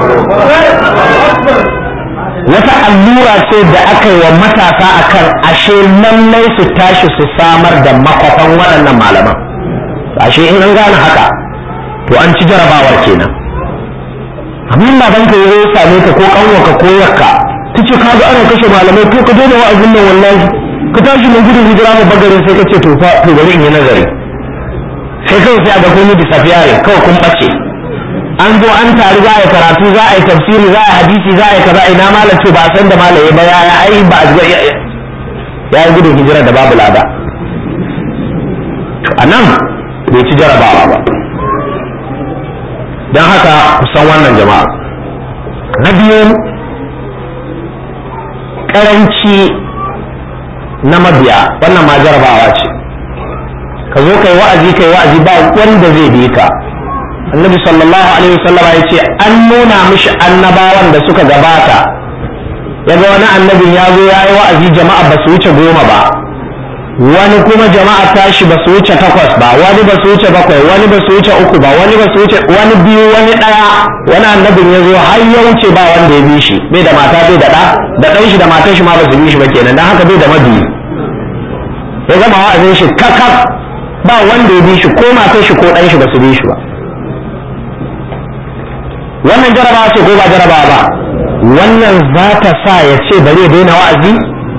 wata allura ce da aka yi wa matasa akan ashe lallai su tashi su samar da makwafan waɗannan malaman ashe in an gane haka to an ci jarabawar kenan amma baban ka ya same ka ko kanwarka ko yakka ta ce kaga ana kashe malamai to ka daina wa'azin nan wallahi ka tashi mun gudun hijira mu bagare sai ka ce to fa to bari in yi nazari sai kawai sai a ga kun yi disafiyare kawai kun bace an zo an taru za a yi karatu za a yi tafsiri za a yi hadisi za a yi kaza ina malam to ba san da malam ya ba ya ai ba ya yi gudun hijira da babu lada to anan bai ci jarabawa ba don haka kusan wannan jama'a na biyu karanci na mabiya wannan ma jarabawa ce ka zo kai wa'azi kai wa'azi ba wanda zai bi ka annabi sallallahu alaihi wasallam ya ce an nuna mishi annabawan da suka gabata yaga wani annabin ya zo ya yi wa'azi jama'a ba su wuce goma ba wani kuma jama'a tashi ba su wuce takwas ba wani ba su wuce bakwai wani ba su wuce uku ba wani ba su wuce wani biyu wani ɗaya wani annabin ya zo har ya wuce ba wanda ya bi shi bai da mata bai da ɗa da ɗan shi da matan shi ma ba su bi shi ba kenan don haka bai da mabiyi ya gama wa'azin shi kakaf ba wanda ya bi shi ko matan shi ko ɗan shi ba su bi shi ba wannan jarabawa ce ko ba jarabawa ba wannan za ta sa ya ce bari ya daina wa'azi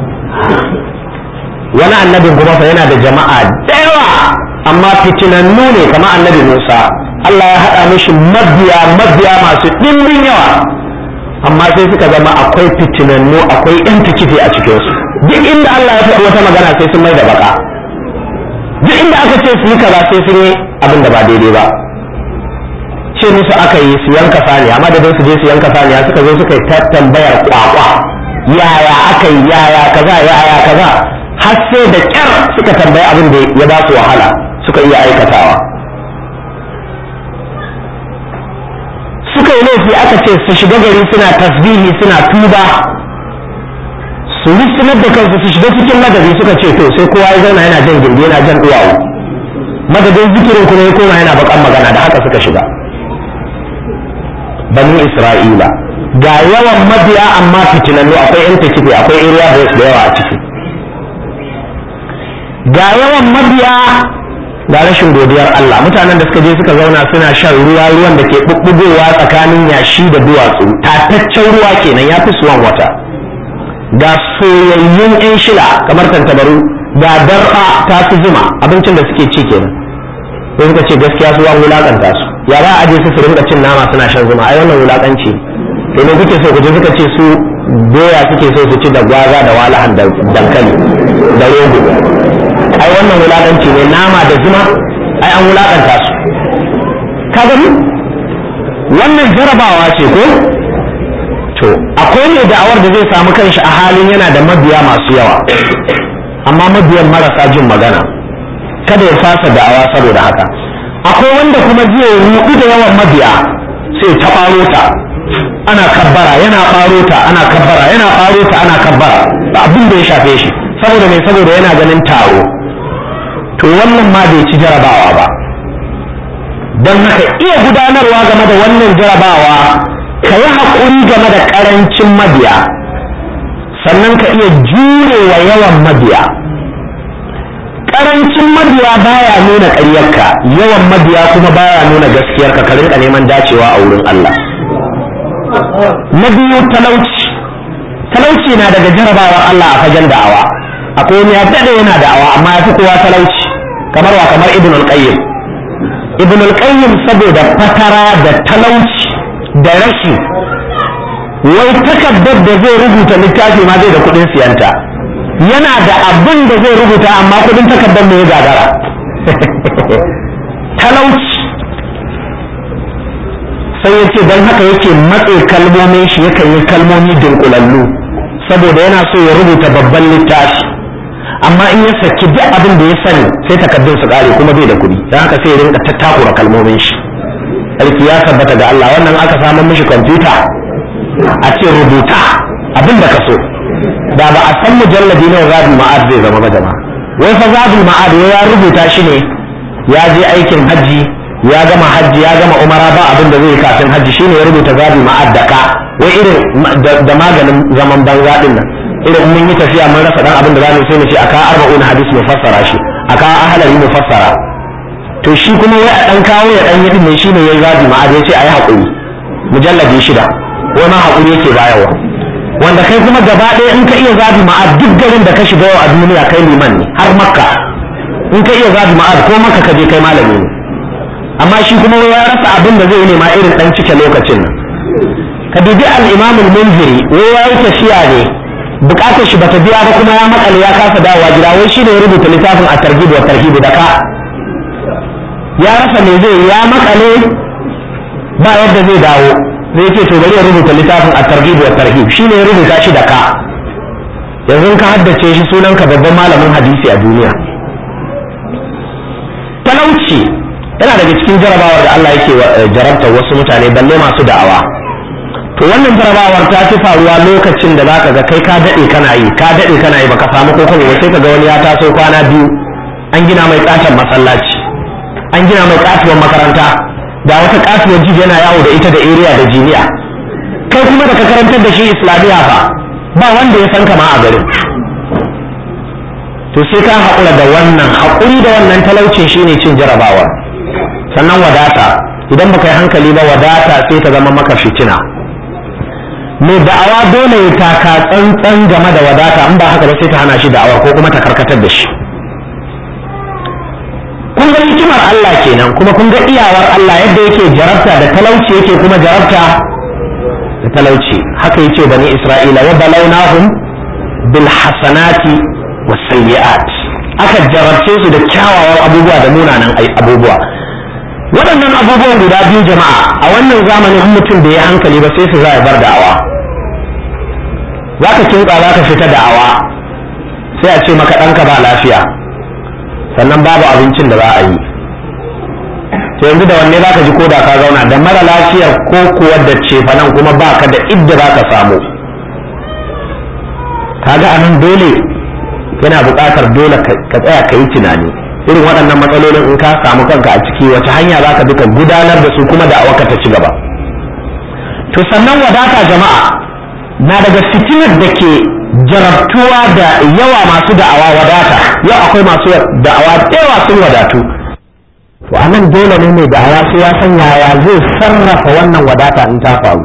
wani annabin kuma fa yana da jama'a da yawa amma fitinannu ne kamar annabi Musa Allah ya haɗa mishi mabiya mabiya masu ɗimbin yawa amma sai suka zama akwai fitinannu akwai yan tikifi a cikinsu duk inda Allah ya faɗi wata magana sai sun mai da baka duk inda aka ce su yi kaza sai sun yi abin da ba daidai ba ce musu aka yi su yanka saniya amma da su je su yanka saniya suka zo suka yi ta tambayar kwakwa yaya aka yi yaya kaza yaya kaza har sai da kyar suka tambayi abin da ya ba su wahala suka iya aikatawa suka yi laifi aka ce su shiga gari suna tasbihi suna tuba su rusunar da kansu su shiga cikin madadi suka ce to sai kowa ya zauna yana jan gindi yana jan duwawu madadin zikirin kuma ya koma yana bakan magana da haka suka shiga banu isra'ila ga yawan mabiya amma fitinannu akwai yan takife akwai area boys da yawa a ciki ga yawan mabiya ga rashin godiyar Allah mutanen da suka je suka zauna suna shan ruwa ruwan da ke bubbugowa tsakanin yashi da duwatsu tataccen ruwa kenan ya fi suwan wata ga soyayyun yan shila kamar tantabaru ga dar'a ta fi zuma abincin da suke ci kenan sai suka ce gaskiya su an wulakanta su ya ba a je su su rinka cin nama suna shan zuma ai wannan wulakanci to ne kuke so ku je suka ce su doya suke so su ci da gwaza da walahan da dankali da rogo ai wannan wulakanci ne nama da zuma ai an wulakanta su ka gani wannan jarabawa ce ko to akwai ne da'awar da zai samu kanshi a halin yana da mabiya masu yawa amma mabiyan marasa jin magana kada ya fasa da'awa saboda haka akwai wanda kuma zai rudu da yawan mabiya sai ta ɓaro ta ana kabbara yana ɓaro ta ana kabbara yana ɓaro ta ana kabbara ba abin da ya shafe shi saboda mai saboda yana ganin taro to wannan ma bai ci jarabawa ba don haka iya gudanarwa game da wannan jarabawa ka yi haƙuri game da ƙarancin mabiya sannan ka iya jurewa yawan mabiya ƙarancin mabiya baya nuna ƙaryarka yawan mabiya kuma baya nuna gaskiyarka ka rinka neman dacewa a wurin Allah na biyu talauci talauci na daga jarabawar Allah a fagen da'awa akwai wani ya daɗe yana da'awa amma ya fi kowa talauci kamar wa kamar ibn al-qayyim ibn al-qayyim saboda fatara da talauci da rashi wai takardar da zai rubuta littafi ma zai da kuɗin siyanta yana da abin da zai rubuta amma kuɗin takardar mai gagara talauci sai ya ce don haka yake matse kalmomin shi yakan yi kalmomi dunkulallu saboda yana so ya rubuta babban littafi amma in ya saki duk abin da ya sani sai takardun su kare kuma bai da kuɗi don haka sai ya rinka tattakura kalmomin shi sarki ya tabbata ga Allah wannan aka samu mishi kwamfuta a ce rubuta abin da ka so da ba a san mujalladi na zadul ma'ad zai zama ba jama'a wai fa zadul ma'ad ya rubuta shi ne ya je aikin hajji ya gama hajji ya gama umara ba abin da zai kafin hajji shine ya rubuta zadul ma'ad da ka wai irin da maganin zaman banza din nan irin mun yi tafiya mun rasa dan abin da zamu sai mu ce aka arba'un hadis mu fassara shi aka ahlari mu fassara to shi kuma wai a dan kawo ya dan yadin ne shine yayi zadul ma'ad ya ce ayi hakuri mujalladi shida wai ma hakuri yake bayarwa wanda kai kuma gaba ɗaya in ka iya zabi ma'ad duk garin da ka shiga yau a duniya kai liman ne har makka in ka iya zabi ma'ad ko maka ka je kai malami ne amma shi kuma ya rasa abin da zai nema irin dan cike lokacin nan ka dubi al-imam al-munziri wai ya yi tafiya ne bukatar shi bata biya ba kuma ya makale ya kasa dawowa gida wai shi ne ya rubuta littafin a targhib wa tarhib da ka ya rasa me zai ya makale ba yadda zai dawo zai ce to bari ya rubuta littafin a targhib wa tarhib shine ya rubuta shi da ka yanzu ka haddace shi sunan ka babban malamin hadisi a duniya talauci yana daga cikin jarabawar da Allah yake jarabta wasu mutane balle masu da'awa to wannan jarabawar ta fi faruwa lokacin da zaka ga kai ka dade kana yi ka dade kana yi baka samu ko kuma sai ka ga wani ya taso kwana biyu an gina mai katon masallaci an gina mai katuwar makaranta da wata kasuwar jiji yana yawo da ita da area da jiniya kai kuma da ka karantar da shi islamiyya fa ba wanda ya san kama a garin to sai ka haƙura da wannan haƙuri da wannan talaucin shine cin jarabawar sannan wadata idan baka yi hankali ba wadata sai ta zama maka fitina mai da'awa dole ya taka tsantsan game da wadata in ba haka ba sai ta hana shi da'awar ko kuma ta karkatar da shi kun ga hikimar Allah kenan kuma kun ga iyawar Allah yadda yake jarabta da talauci yake kuma jarabta da talauci haka yace bani Isra'ila wa balawnahum bil hasanati was sayyi'at aka jarabce su da kyawawan abubuwa da munanan abubuwa waɗannan abubuwan guda biyu jama'a a wannan zamanin mutum da ya hankali ba sai su za bar da'awa za ka kinka za ka fita da'awa sai a ce maka ɗanka ba lafiya sannan babu abincin da za a yi to yanzu da wanne zaka ji koda ka zauna da mara lafiyar ko kuwa da cefanan kuma baka da idda zaka samu kaga anan dole yana buƙatar dole ka tsaya ka yi tunani irin waɗannan matsalolin in ka samu kanka a ciki wace hanya zaka bi ka gudanar da su kuma da awaka ta ci gaba to sannan wadata jama'a na daga fitinar da ke jarabtuwa da yawa masu da'awa wadata yau akwai masu da'awa yawa sun wadatu to a nan dole ne mai da'awa sai ya san yaya zai sarrafa wannan wadata in ta faru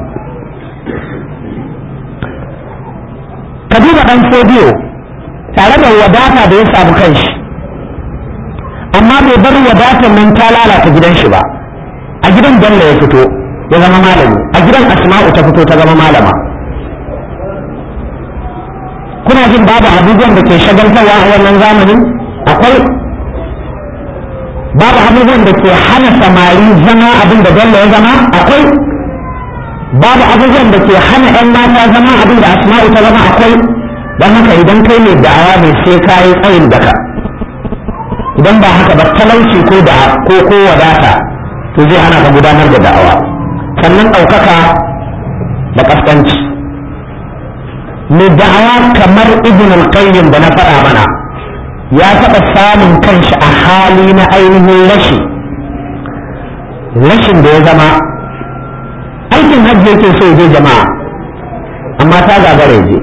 ka duba dan fodiyo tare da wadata da ya samu kanshi amma bai bar wadatar nan ta lalata gidan shi ba a gidan bello ya fito ya zama malami a gidan asma'u ta fito ta zama malama kuna jin babu abubuwan da ke shagaltarwa a wannan zamanin akwai babu abubuwan da ke hana samari zama abin da bello ya zama akwai babu abubuwan da ke hana 'yan mata zama abin da asma'u ta zama akwai don haka idan kai ne da'awa mai sai ka yi tsayin daka idan ba haka ba talauci ko da ko ko wadata to zai hana ka gudanar da da'awa sannan ɗaukaka da ƙasƙanci mai da'awa kamar ibn al-qayyim da na faɗa mana ya taɓa samun kanshi a hali na ainihin rashi rashin da ya zama aikin hajji yake so je jama'a amma ta gagara je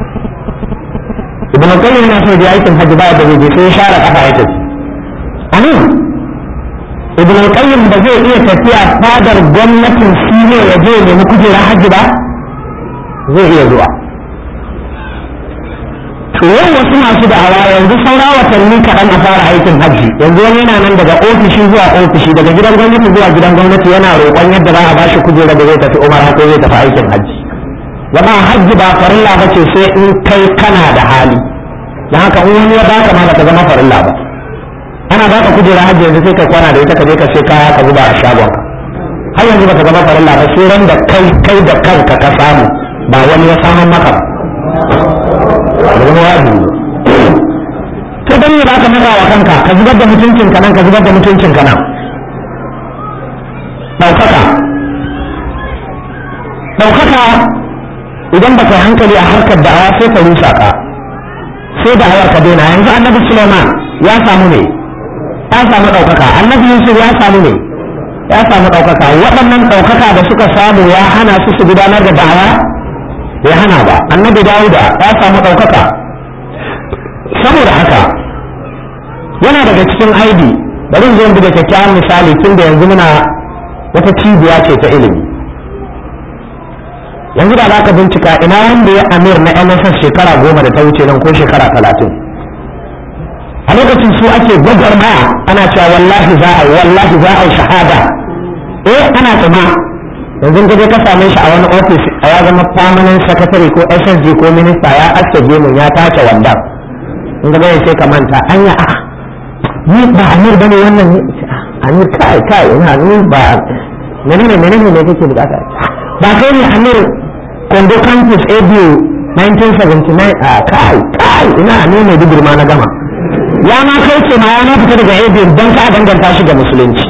ibn al-qayyim yana so je aikin hajji ba da je sai ya share kafa ya tafi amin ibn al-qayyim ba zai iya tafiya fadar gwamnatin sine ya je nemi kujera hajji ba zai iya zuwa to yau wasu masu da'awa yanzu saura watanni kaɗan a fara aikin hajji yanzu wani yana nan daga ofishi zuwa ofishi daga gidan gwamnati zuwa gidan gwamnati yana roƙon yadda za a ba shi kujera da zai tafi umar ko zai tafi aikin hajji zama hajji ba farilla ba ce sai in kai kana da hali don haka in wani ya baka ma baka zama farilla ba ana baka kujera hajji yanzu sai ka kwana da ita ka je ka sai kaya ka zuba a shagon har yanzu baka zama farilla ba sai ran da kai kai da kanka ka samu ba wani ya samun maka ba da zama wajibi ko dan ne ba ka matsa wa kanka ka zubar da mutuncin ka nan ka zubar da mutuncin ka nan ɗaukaka ɗaukaka idan ba ka hankali a harkar da'awa sai ka rusa ka sai da'awar ka daina yanzu annabi suleiman ya samu ne ya samu ɗaukaka annabi yusuf ya samu ne ya samu ɗaukaka waɗannan ɗaukaka da suka samu ya hana su su gudanar da da'awa ya hana ba annabi dawuda ya samu ɗaukaka saboda haka yana daga cikin aibi bari zo da kyakkyawan misali tun da yanzu muna wata cibiya ce ta ilimi yanzu da za ka bincika ina wanda ya amir na mss shekara goma da ta wuce nan ko shekara talatin a lokacin su ake gwagwarmaya ana cewa wallahi za a yi wallahi za a yi shahada eh ana tsima yanzu ka je ka same shi a wani ofis a ya zama permanent secretary ko ssg ko minista ya aske gemun ya tace wanda in ga bai sai ka manta anya a ni ba amir bane wannan ne amir kai kai ina ni ba menene menene ne kake bukata ba kai ne amir kondo campus abu 1979 a kai kai ina ne mai dubur na gama ya ma kai ce ma ya ma fita daga abu don ka danganta shi ga musulunci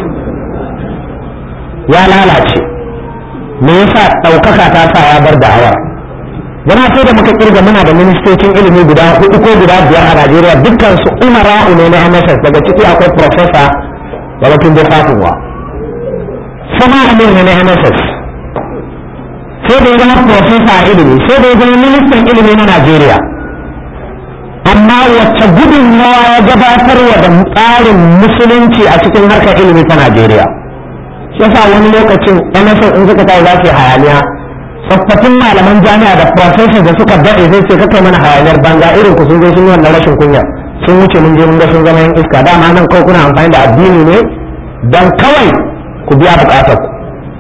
ya lalace me yasa ɗaukaka ta sa ya bar da'awar yana sai da muka kirga muna da ministocin ilimi guda hudu ko guda biyar a Najeriya dukkan su umara'u ne na MSS daga ciki akwai professor Babatun da Fatinwa sama amir ne na MSS sai da ya zama professor a ilimi sai da ya zama ministan ilimi na Najeriya amma wacce gudunmawa ya gabatarwa da tsarin musulunci a cikin harkar ilimi ta Najeriya shi yasa wani lokacin MSN in suka tayi za su yi hayaniya tsofaffin malaman jami'a da professor da suka daɗe zai ce kakai mana hayaniyar banza irin ku sun zo sun yi wannan rashin kunya sun wuce mun je mun ga sun zama yan iska dama nan kawai kuna amfani da addini ne dan kawai ku biya bukatar ku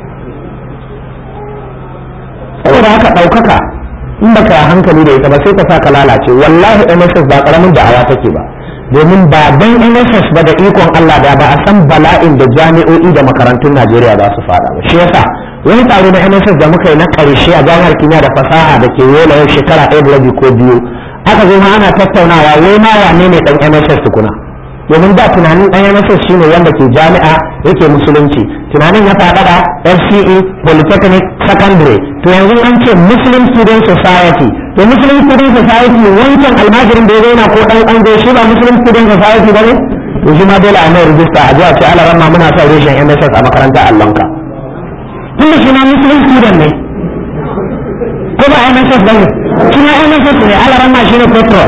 saboda haka ɗaukaka in baka yi hankali da ita ba sai ka sa ka lalace wallahi MSS ba karamin da'awa take ba domin ba dan MSS ba da ikon Allah da ba a san bala'in da jami'o'i da makarantun Najeriya za su fada ba shi yasa wani taro na MSS da muka yi na karshe a jami'ar kimiyya da fasaha da ke yola yau shekara ɗaya da rabi ko biyu aka zo ma ana tattaunawa wai ma wane ne dan MSS tukuna domin da tunanin dan MSS shine wanda ke jami'a yake musulunci tunanin ya faɗaɗa FCE Polytechnic Secondary to yanzu an ce Muslim Student Society to Muslim Student Society wancan almajirin da ya zauna ko ɗan an shi ba Muslim Student Society ba ne to shi ma dole a mai rijista a jiya ce alaran ma muna son reshen MSS a makaranta Allonka tun da shi ma Muslim Student ne ko ba MSS ba ne shi ma MSS ne alaran ma shi ne petrol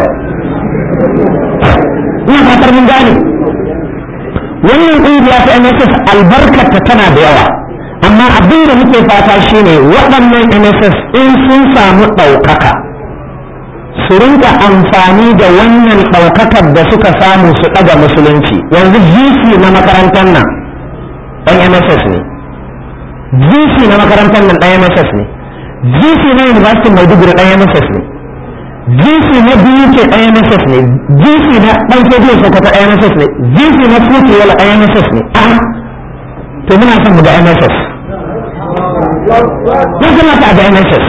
ina fatar mun gane wannan ƙungiya ta MSS albarkata tana da yawa amma abin da muke fata shine waɗannan MSS in sun samu ɗaukaka su rinka amfani da wannan ɗaukakar da suka samu su ɗaga musulunci yanzu GC na makarantar nan ɗan MSS ne GC na makarantar nan ɗan MSS ne GC na University Maiduguri ɗan MSS ne GC na biyu ke ɗan MSS ne GC na ɗan Kebbi Sokoto ɗan MSS ne GC na Fuki wala ɗan MSS ne a to muna son mu da MSS ya kamata a da MSS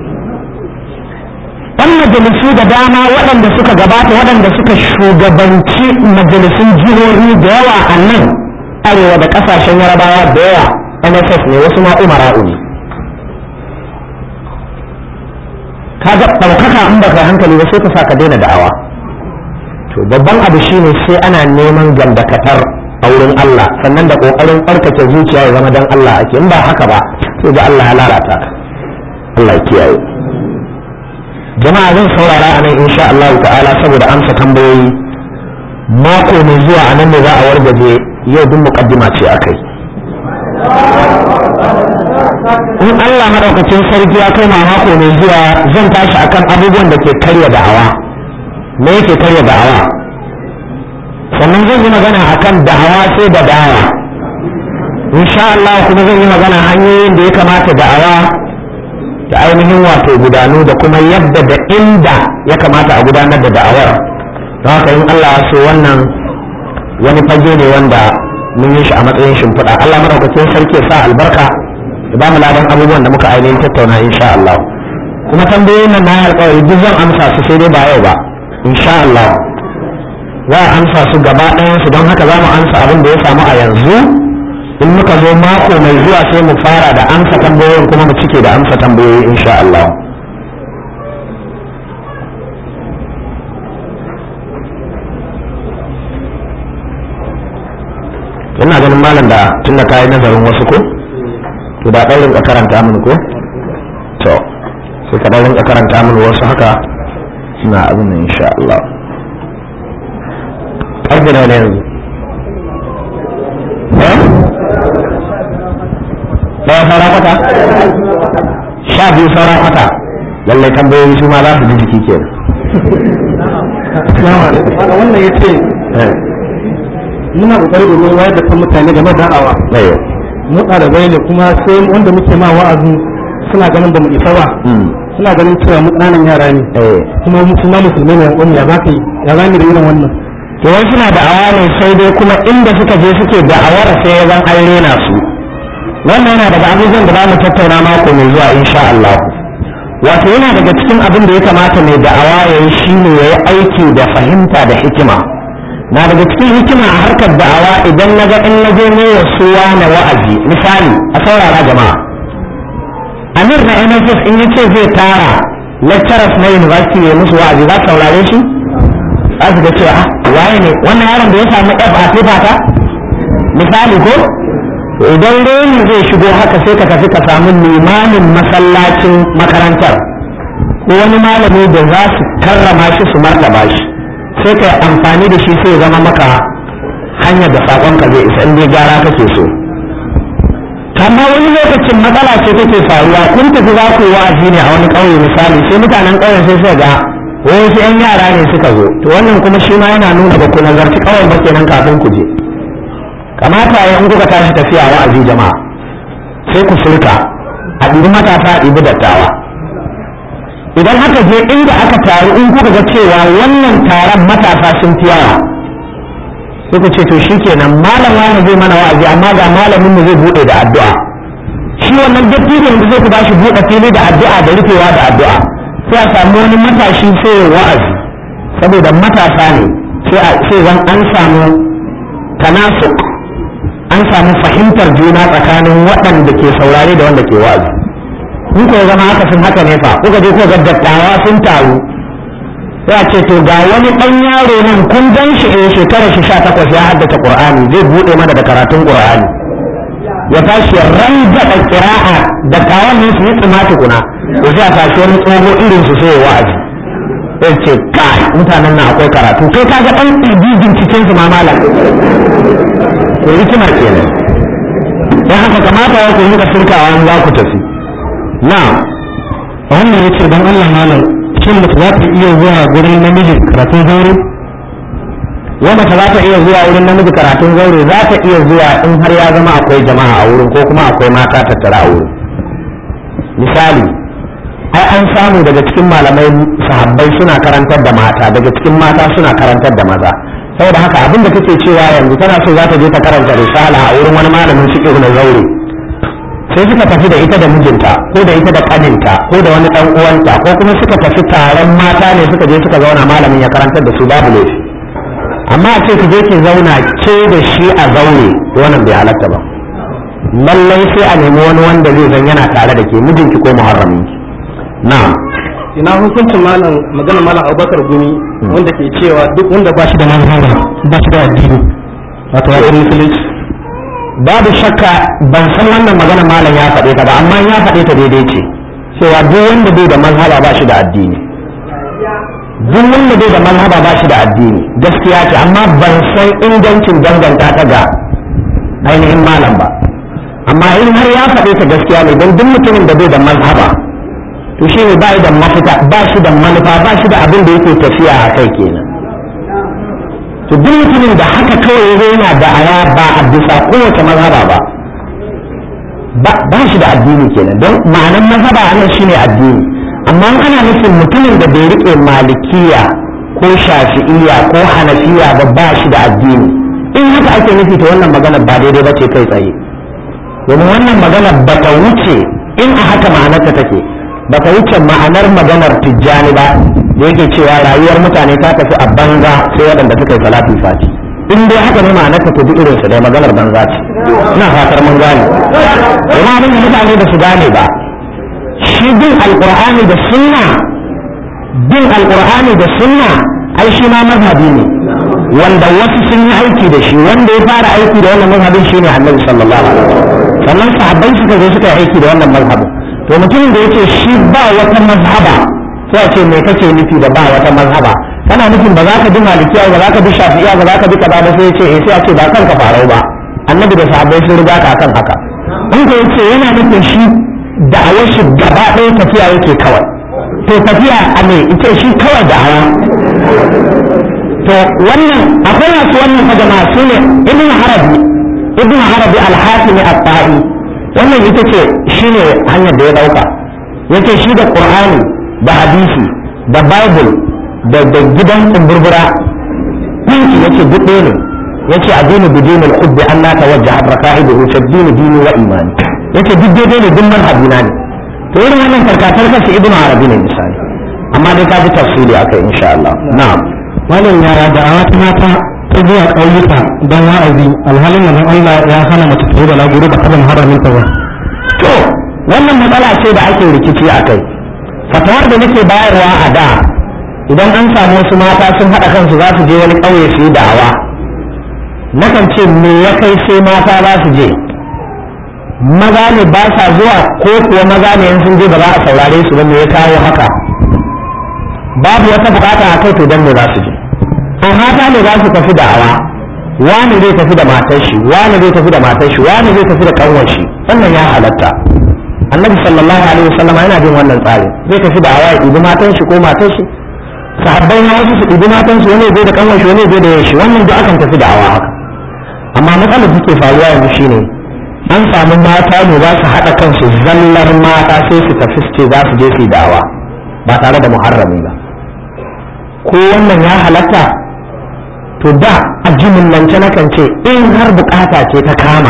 ɗan majalisu da dama waɗanda suka gabata waɗanda suka shugabanci majalisun jihohi da yawa a nan arewa da ƙasashen yarabawa da yawa MSS ne wasu ma umara'u ne kaga ɗaukaka in baka hankali ba sai ka sa ka daina da'awa to babban abu shine sai ana neman gandakatar a wurin Allah sannan da kokarin tsarkake zuciya ya zama dan Allah ake in ba haka ba sai ga Allah ya lalata ka Allah ya kiyaye jama'a zan saurara a nan insha Allah ta'ala saboda amsa tambayoyi mako mai zuwa a nan ne za a wargaje yau duk muqaddima ce akai in Allah madaukakin sarki ya kai mako mai zuwa zan tashi akan abubuwan da ke karya da'awa me yake karya da'awa sannan zan yi magana akan da'awa sai da dawa insha Allah kuma zan yi magana hanyoyin da ya kamata da'awa da ainihin wato gudanu da kuma yadda da inda ya kamata a gudanar da da'awar don haka in Allah ya so wannan wani fage ne wanda mun yi shi a matsayin shimfiɗa Allah madaukakin sarki ya sa albarka da ba mu ladan abubuwan da muka ainihin tattauna insha Allah kuma tambayoyin nan na alƙawari duk zan amsa su sai dai ba yau ba insha Allah za a amsa su gaba ɗayansu don haka za mu amsa abin da ya samu a yanzu in muka zo mako mai zuwa sai mu fara da amsa tambayoyin kuma mu cike da amsa tambayoyi insha Allah ina ganin malam da tun da kayi nazarin wasu ko to da ɗan rinka karanta min ko to sai ka ɗan rinka karanta min wasu haka suna abin nan insha Allah ƙarfi na ne yanzu ɗaya saura kwata sha biyu saura kwata lallai tambayoyi su ma za su ji jiki ke wannan ya ce muna kokari domin wayar da kan mutane game da da'awa mu ɗalibai ne kuma sai wanda muke ma wa'azi suna ganin ba mu isa ba suna ganin cewa mu ƙananan yara ne kuma suna musulmai ne yan ya za ka yi ya za da irin wannan to wai suna da'awa ne sai dai kuma inda suka je suke da'awar sai ya zan an rena su wannan yana daga abubuwan da za mu tattauna mako mai zuwa insha Allah wato yana daga cikin abin da ya kamata mai da'awa ya yi shine ya yi aiki da fahimta da hikima na daga cikin hikima a harkar da'awa idan na ga in na je ne wa suwa na wa'azi misali a saurara jama'a amir na NSS in ya ce zai tara lecturers na university ya musu wa'azi za su saurare shi za su ga cewa waye ne wannan yaron da ya samu F a ta misali ko idan reni zai shigo haka sai ka tafi ka samu limamin masallacin makarantar ko wani malami da za su karrama shi su martaba shi sai ka amfani da shi sai zama maka hanyar da saƙonka zai isa in dai gyara kake so amma wani lokacin matsala ce take faruwa kun tafi za ku yi wa'azi ne a wani ƙauye misali sai mutanen ƙauyen sai suka ga wasu 'yan yara ne suka zo to wannan kuma shi ma yana nuna ba ku nazarci ƙauyen ba kenan kafin ku je kamata ya in kuka tashi tafiya wa'azi jama'a sai ku furta a ɗibi matasa a ɗibi dattawa idan aka je inda aka taru in kuka ga cewa wannan taron matasa sun fi yawa sai ku ce to shikenan malam wani zai mana wa'azi amma ga malamin mu zai bude da addu'a shi wannan dattijon da zai ku bashi bude fili da addu'a da rufewa da addu'a sai a samu wani matashi sai ya wa'azi saboda matasa ne sai zan an samu tanasuk an samu fahimtar juna tsakanin waɗanda ke saurare da wanda ke wa'azi in ko zama haka sun haka ne fa kuka je ko ga dattawa sun taru sai a ce to ga wani ɗan yaro nan kun gan shi a shekarar shi sha takwas ya haddace qur'ani zai buɗe mana da karatun qur'ani ya tashi rangada kira'a da kawon ne su yi tsima tukuna ko sai a tashi wani tsoho irin su sai wa'azi sai ce kai mutanen nan akwai karatu kai kaga ɗan ɗibigin cikin su ma malam to hikima kenan dan haka kamata ya ku muka shirkawa in za ku tafi na wannan ya ce don Allah malam shin mace za ta iya zuwa gurin namiji karatun zaure wanda ta za ta iya zuwa wurin namiji karatun zaure za ta iya zuwa in har ya zama akwai jama'a a wurin ko kuma akwai mata tattara a wurin misali ai an samu daga cikin malamai sahabbai suna karantar da mata daga cikin mata suna karantar da maza saboda haka abin da kake cewa yanzu tana so za ta je ta karanta risala a wurin wani malamin fiqh na zaure sai suka tafi da ita da mijinta ko da ita da kaninta ko da wani dan uwanta ko kuma suka tafi taron mata ne suka je suka zauna malamin ya karantar da su babu laifi amma a ce ki je ki zauna ke da shi a zaure wannan bai halatta ba lallai sai a nemi wani wanda zai zan yana tare da ke mijinki ko muharraminki na'am ina hukuncin malam magana malam abubakar gumi wanda ke cewa duk wanda ba shi da manhaja ba shi da addini wato ya musulunci babu shakka ban san wannan magana malam ya faɗe ta ba amma ya faɗe ta daidai ce cewa duk wanda bai da mazhaba ba shi da addini duk wanda bai da mazhaba ba shi da addini gaskiya ce amma ban san ingancin danganta ta ga ainihin malam ba amma in har ya faɗe ta gaskiya ne don duk mutumin da bai da mazhaba to shi ne ba da mafita ba shi da manufa ba shi da abin da yake tafiya a kai kenan to duk mutumin da haka kawai ya yana da aya ba a bisa kowace mazhaba ba ba shi da addini kenan don ma'anan mazhaba anan shine addini amma ana nufin mutumin da bai rike malikiya ko shafi'iya ko hanafiya ba ba shi da addini in haka ake nufi to wannan magana ba daidai ba ce kai tsaye domin wannan magana ba ta wuce in a haka ma'anarta take ba ta wuce ma'anar maganar tijjani ba da da yake cewa rayuwar mutane ta tafi a banza sai waɗanda suka yi salatu fati in dai haka ne ma'anar ta tafi irin su dai maganar banza ce ina fatar mun gane amma abin da mutane da su gane ba shi bin alqur'ani da sunna bin alqur'ani da sunna ai shi ma mazhabi ne wanda wasu sun yi aiki da shi wanda ya fara aiki da wannan mazhabin shine annabi sallallahu alaihi wasallam sannan sahabbai suka zo suka yi aiki da wannan mazhabin to mutumin da yace shi ba wata mazhaba sai a ce me kake nufi da ba wata mazhaba kana nufin ba za ka bi malikiya ba za ka bi shafi'iya ba za ka bi kaza ba sai ce eh sai a ce ba kanka farau ba annabi da sahabbai sun riga ka kan haka in ko yace yana nufin shi da'awar shi gaba ɗaya tafiya yake kawai to tafiya a me ita shi kawai da'awa to wannan akwai masu wannan fa jama'a su ne ibn harabi ibn harabi al-hatimi at-ta'i wannan ita ce shine hanyar da ya dauka yace shi da qur'ani da hadisi da bible da da gidan kumburbura kunki yace duk ɗaya ne yace addini bidin al-hubbi an la tawajjaha raka'ibuhu fi dini dini wa imani yace duk daidai ne duk manhajina ne to irin wannan karkatar kashi ibn harabi ne misali amma dai ka ji tafsiri akai insha Allah na'am malam yara da wata mata ta zuwa ƙauyuka don wa'azi alhalin manzon Allah ya hana mace ta yi da laguru ba taɓa haramin ta ba to wannan matsala ce da ake rikici a kai fatawar da nake bayarwa a da idan an samu wasu mata sun haɗa kansu za su je wani ƙauye su yi da'awa nakan ce me ya kai sai mata za su je maza ne ba sa zuwa ko kuwa maza ne in sun je ba za a saurare su ba me ya kawo haka babu wata bukata a kai to dan me za su je to mata ne za su tafi da'awa wani zai tafi da matar shi wani zai tafi da matar shi wani zai tafi da kanwar shi wannan ya halatta annabi sallallahu alaihi wasallam yana bin wannan tsari zai tafi da'awa ya ɗibi matan shi ko matar shi sahabbai na wasu su ɗibi matan su wani zai da kanwar shi wani zai da yashi wannan duk akan tafi da'awa haka amma matsalar da take faruwa yanzu shine an samu mata ne za su haɗa kansu zallar mata sai su tafi su ce za su je su yi da'awa ba tare da muharrami ba ko wannan ya halatta to da a jimillance na kan ce in har bukata ce ta kama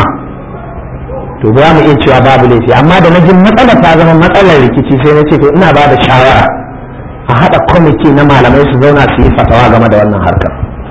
to za mu iya cewa babu laifi amma da na jin matsalar ta zama matsalar rikici sai na ce to ina ba da shawara a haɗa kwamiti na malamai su zauna su yi fatawa game da wannan harkar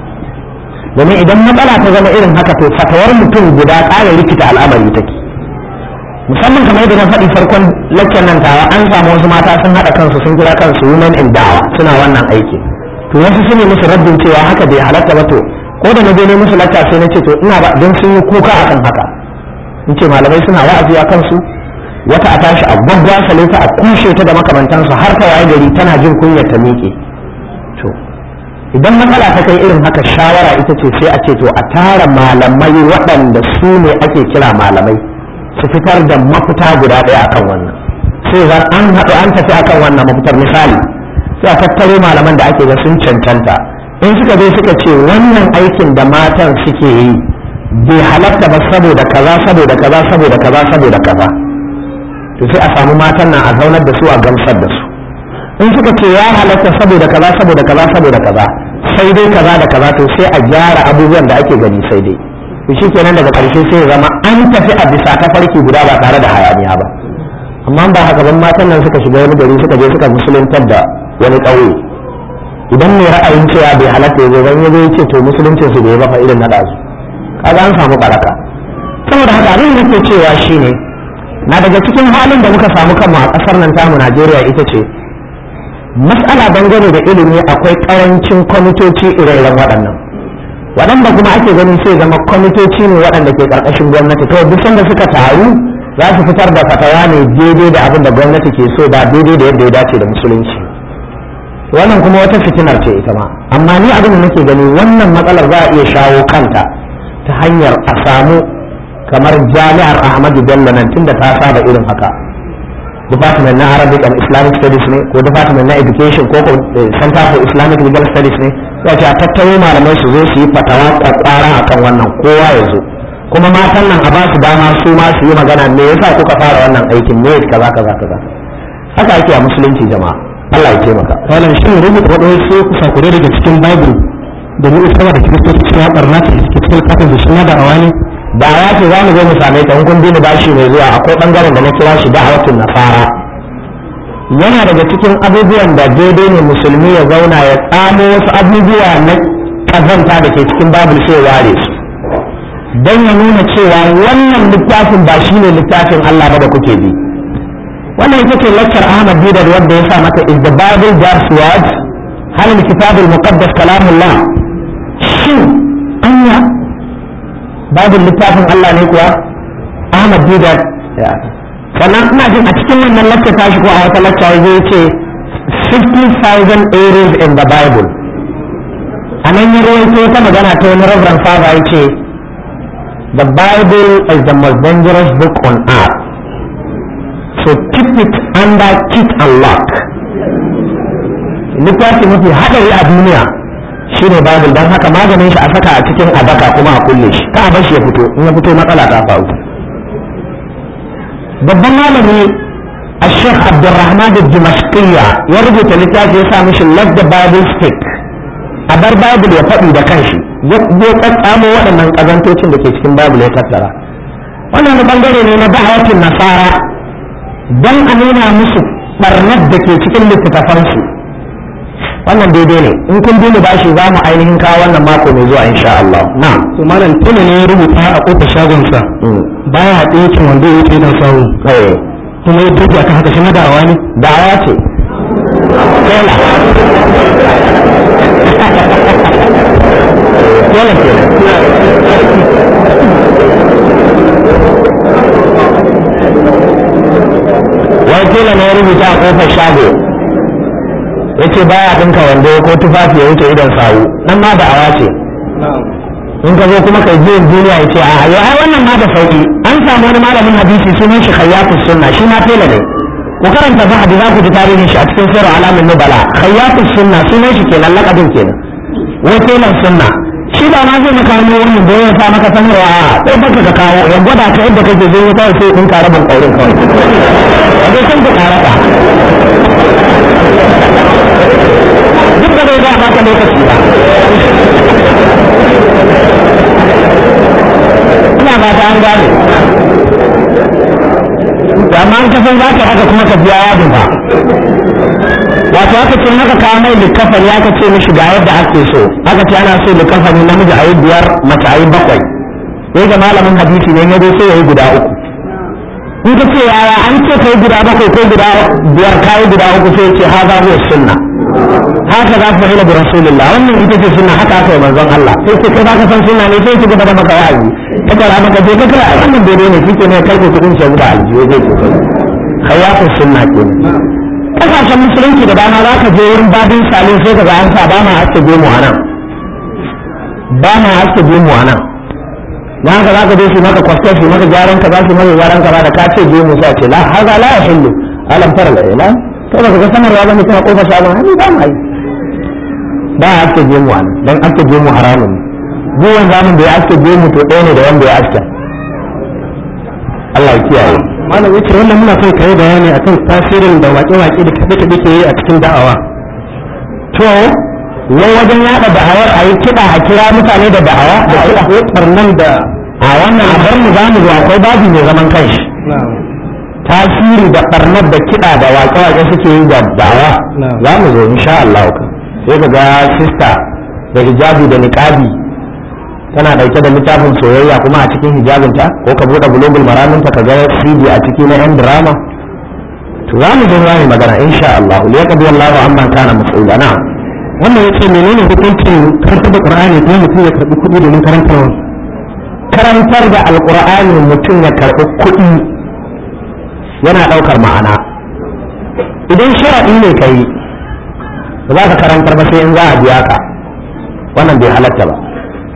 domin idan matsala ta zama irin haka to fatawar mutum guda ƙara rikita al'amari take musamman kamar yadda na faɗi farkon lakken nan tawa an samu wasu mata sun haɗa kansu sun kira kansu women in dawa suna wannan aiki to wasu sun yi musu raddin cewa haka bai halatta ba to ko da na je ne musu lacca sai na ce to ina ba don sun yi kuka akan haka in ce malamai suna wa'azi a kansu wata a tashi a gwaggwasale ta a kushe ta da makamantansu har ta waye gari tana jin kunyar ta miƙe to idan matsala ta kai irin haka shawara ita ce sai a ce to a tara malamai waɗanda su ne ake kira malamai su fitar da mafita guda ɗaya akan wannan sai zan an haɗu an tafi akan wannan mafitar misali sai a tattaro malaman da ake ga sun cancanta in suka zo suka ce wannan aikin da matan suke yi bai halatta ba saboda kaza saboda kaza saboda kaza saboda kaza to sai a samu matan nan a zaunar da su a gamsar da su in suka ce ya halatta saboda kaza saboda kaza saboda kaza sai dai kaza da kaza to sai a gyara abubuwan da ake gani sai dai to shikenan daga ƙarshe sai ya zama an tafi a bisa tafarki guda ba tare da hayaniya ba amma ba haka ban matan nan suka shiga wani gari suka je suka musuluntar da wani ƙauye idan mai ra'ayin cewa bai halatta ya zo ban ya ce to musuluncin su bai bafa irin na ɗazu kaga an samu baraka saboda haka abin da ke cewa shine na daga cikin halin da muka samu kanmu a ƙasar nan tamu Najeriya ita ce mas'ala dangane da ilimi akwai ƙarancin kwamitoci ire-iren waɗannan waɗanda kuma ake ganin sai zama kwamitoci ne waɗanda ke ƙarƙashin gwamnati to duk sanda suka taru za su fitar da fatawa ne daidai da abin da gwamnati ke so ba daidai da yadda ya dace da musulunci wannan kuma wata fitinar ce ita ma amma ni abin da nake gani wannan matsalar za a iya shawo kanta ta hanyar a samu kamar jami'ar ahmadu bello nan tunda ta saba irin haka department na arabic and islamic studies ne ko department na education ko center for islamic legal studies ne ya ce a tattaro malamai su zo su yi fatawa kwakwara akan wannan kowa ya zo kuma matan nan a ba su dama su ma su yi magana me yasa kuka fara wannan aikin me kaza kaza kaza haka ake a musulunci jama'a Allah ya taimaka wannan shi rubuta waɗansu sakure daga cikin bible da mu isa da kiristoci cewa barna ce suke cikin kafin da suna da awani da ya ce za mu zo mu same ta in kun bi ni bashi mai zuwa akwai bangaren da na kira shi da'awatun nasara yana daga cikin abubuwan da daidai ne musulmi ya zauna ya tsamo wasu abubuwa na kazanta da ke cikin babul sai ware su don ya nuna cewa wannan littafin ba shi ne littafin Allah ba da kuke bi wannan ita ce lakcar Ahmad Bidar wanda ya sa mata is the Bible God's word hal kitab al-muqaddas kalamullah shin anya Bible littafin Allah ne kuwa Ahmad Bidar sannan ina jin a cikin wannan lakcar tashi ko a wata lakcar zai ce 50,000 errors in the Bible a nan ya rawaito ta magana ta wani Reverend Father ya ce The Bible is the most dangerous book on earth. So keep it under kit and lock. Littafi mafi haɗari a duniya shi ne Bible don haka maganin shi a saka a cikin adaka kuma a kulle shi ka a bar shi ya fito in ya fito matsala ta faru. Babban malami a Sheikh Abdulrahman da Dimashqiyya ya rubuta littafi ya sa mishi Let the Bible Speak. A bar Bible ya faɗi da kanshi. ya tsatsamo waɗannan ƙazantocin da ke cikin babu ya tattara wannan da bangare ne na da'awatin nasara don a nuna musu ɓarnar da ke cikin littattafansu wannan daidai ne in kun bi mu bashi za mu ainihin kawo wannan mako mai zuwa insha Allah na'am to malam tuna ne ya rubuta a kofar shagonsa baya haɗe yakin wanda ya wuce don samu kuma ya tuki akan haka shi na da'awa ne da'awa ce tela tela kenan wai tela ne ya rubuta a kofar shago ya ce baya ɗinka wando ko tufafi ya wuce idan sawu nan ma da'awa ce in ka zo kuma kai biyan duniya ya ce a yau ai wannan ma da sauki an samu wani malamin hadisi sunan shi khayyatus sunna shi ma tela ne ku karanta ba hadisi za ku ji tarihin shi a cikin sirru alamin nubala khayyatus sunna sunan shi kenan lakabin kenan wai telan sunna shi ba ma zai maka hannu wani da ya sa maka sanarwa a sai baka ka kawo ya gwada ka yadda kake zai ya kawai sai in ka rabin ƙaurin kawai a zai san ka karaka duk da bai za a baka lokaci ba ina ba ta an gane amma an kasan za ka haka kuma ka biya yadin ba wato aka ce haka kawo mai likafani aka ce mishi ga yadda ake so aka ce ana so likafani namiji a yi biyar mace a yi bakwai sai ga malamin hadisi ne ya zo sai ya yi guda uku in ka ce yaya an ce ka yi guda bakwai ko guda biyar ka yi guda uku sai ce haza huwa sunna haka za ku ila bi rasulillah wannan ita ce sunna haka aka yi manzon Allah sai ce kai baka san sunna ne sai ki gaba da maka wa'azi ka kara maka je ka kira wannan dole ne kike ne kai ko kudin shi da aljiyo zai ce kai khayatu sunna kenan kasashen musulunci da dama za ka je wurin babin salin sai ka ga an sa ba ma haske gemu a nan ba ma haske gemu a nan na haka za ka je su maka kwasta su maka gyaran ka za su maka gyaran ka da ka ce gemu sai ce la haza la yahillu alam tara la ila to ba ka sanarwa ba mutum a kofar shagon hannu ba ma yi ba a haske gemu a nan dan haske gemu haramun ne duk wanda zamun da ya haske gemu to ɗaya ne da wanda ya haske Allah ya kiyaye malam yace wannan muna son kai bayani akan tasirin da waƙe-waƙe da kaɗe-kaɗe ke yi a cikin da'awa to wai wajen yada da'awar a yi kiɗa a kira mutane da da'awa da kiɗa ko barnan da a wannan a bar mu za mu zo akwai babi mai zaman kanshi tasiri da barnar da kiɗa da waƙe-waƙe suke yi da da'awa za mu zo insha Allah sai ka ga sista da hijabi da niqabi tana dauke da littafin soyayya kuma a cikin hijabinta ko ka bude global maraminta ka ga CD a ciki na yan drama to za mu zo za mu magana insha Allah li yaqdi Allahu amma kana mas'ula na'am wannan yace menene hukuncin karanta da Qur'ani ko mutum ya karbi kuɗi domin karantarwa karantar da alqur'ani mutum ya karbi kuɗi yana daukar ma'ana idan sharadi ne kai ba za ka karantar ba sai in za a biya ka wannan bai halatta ba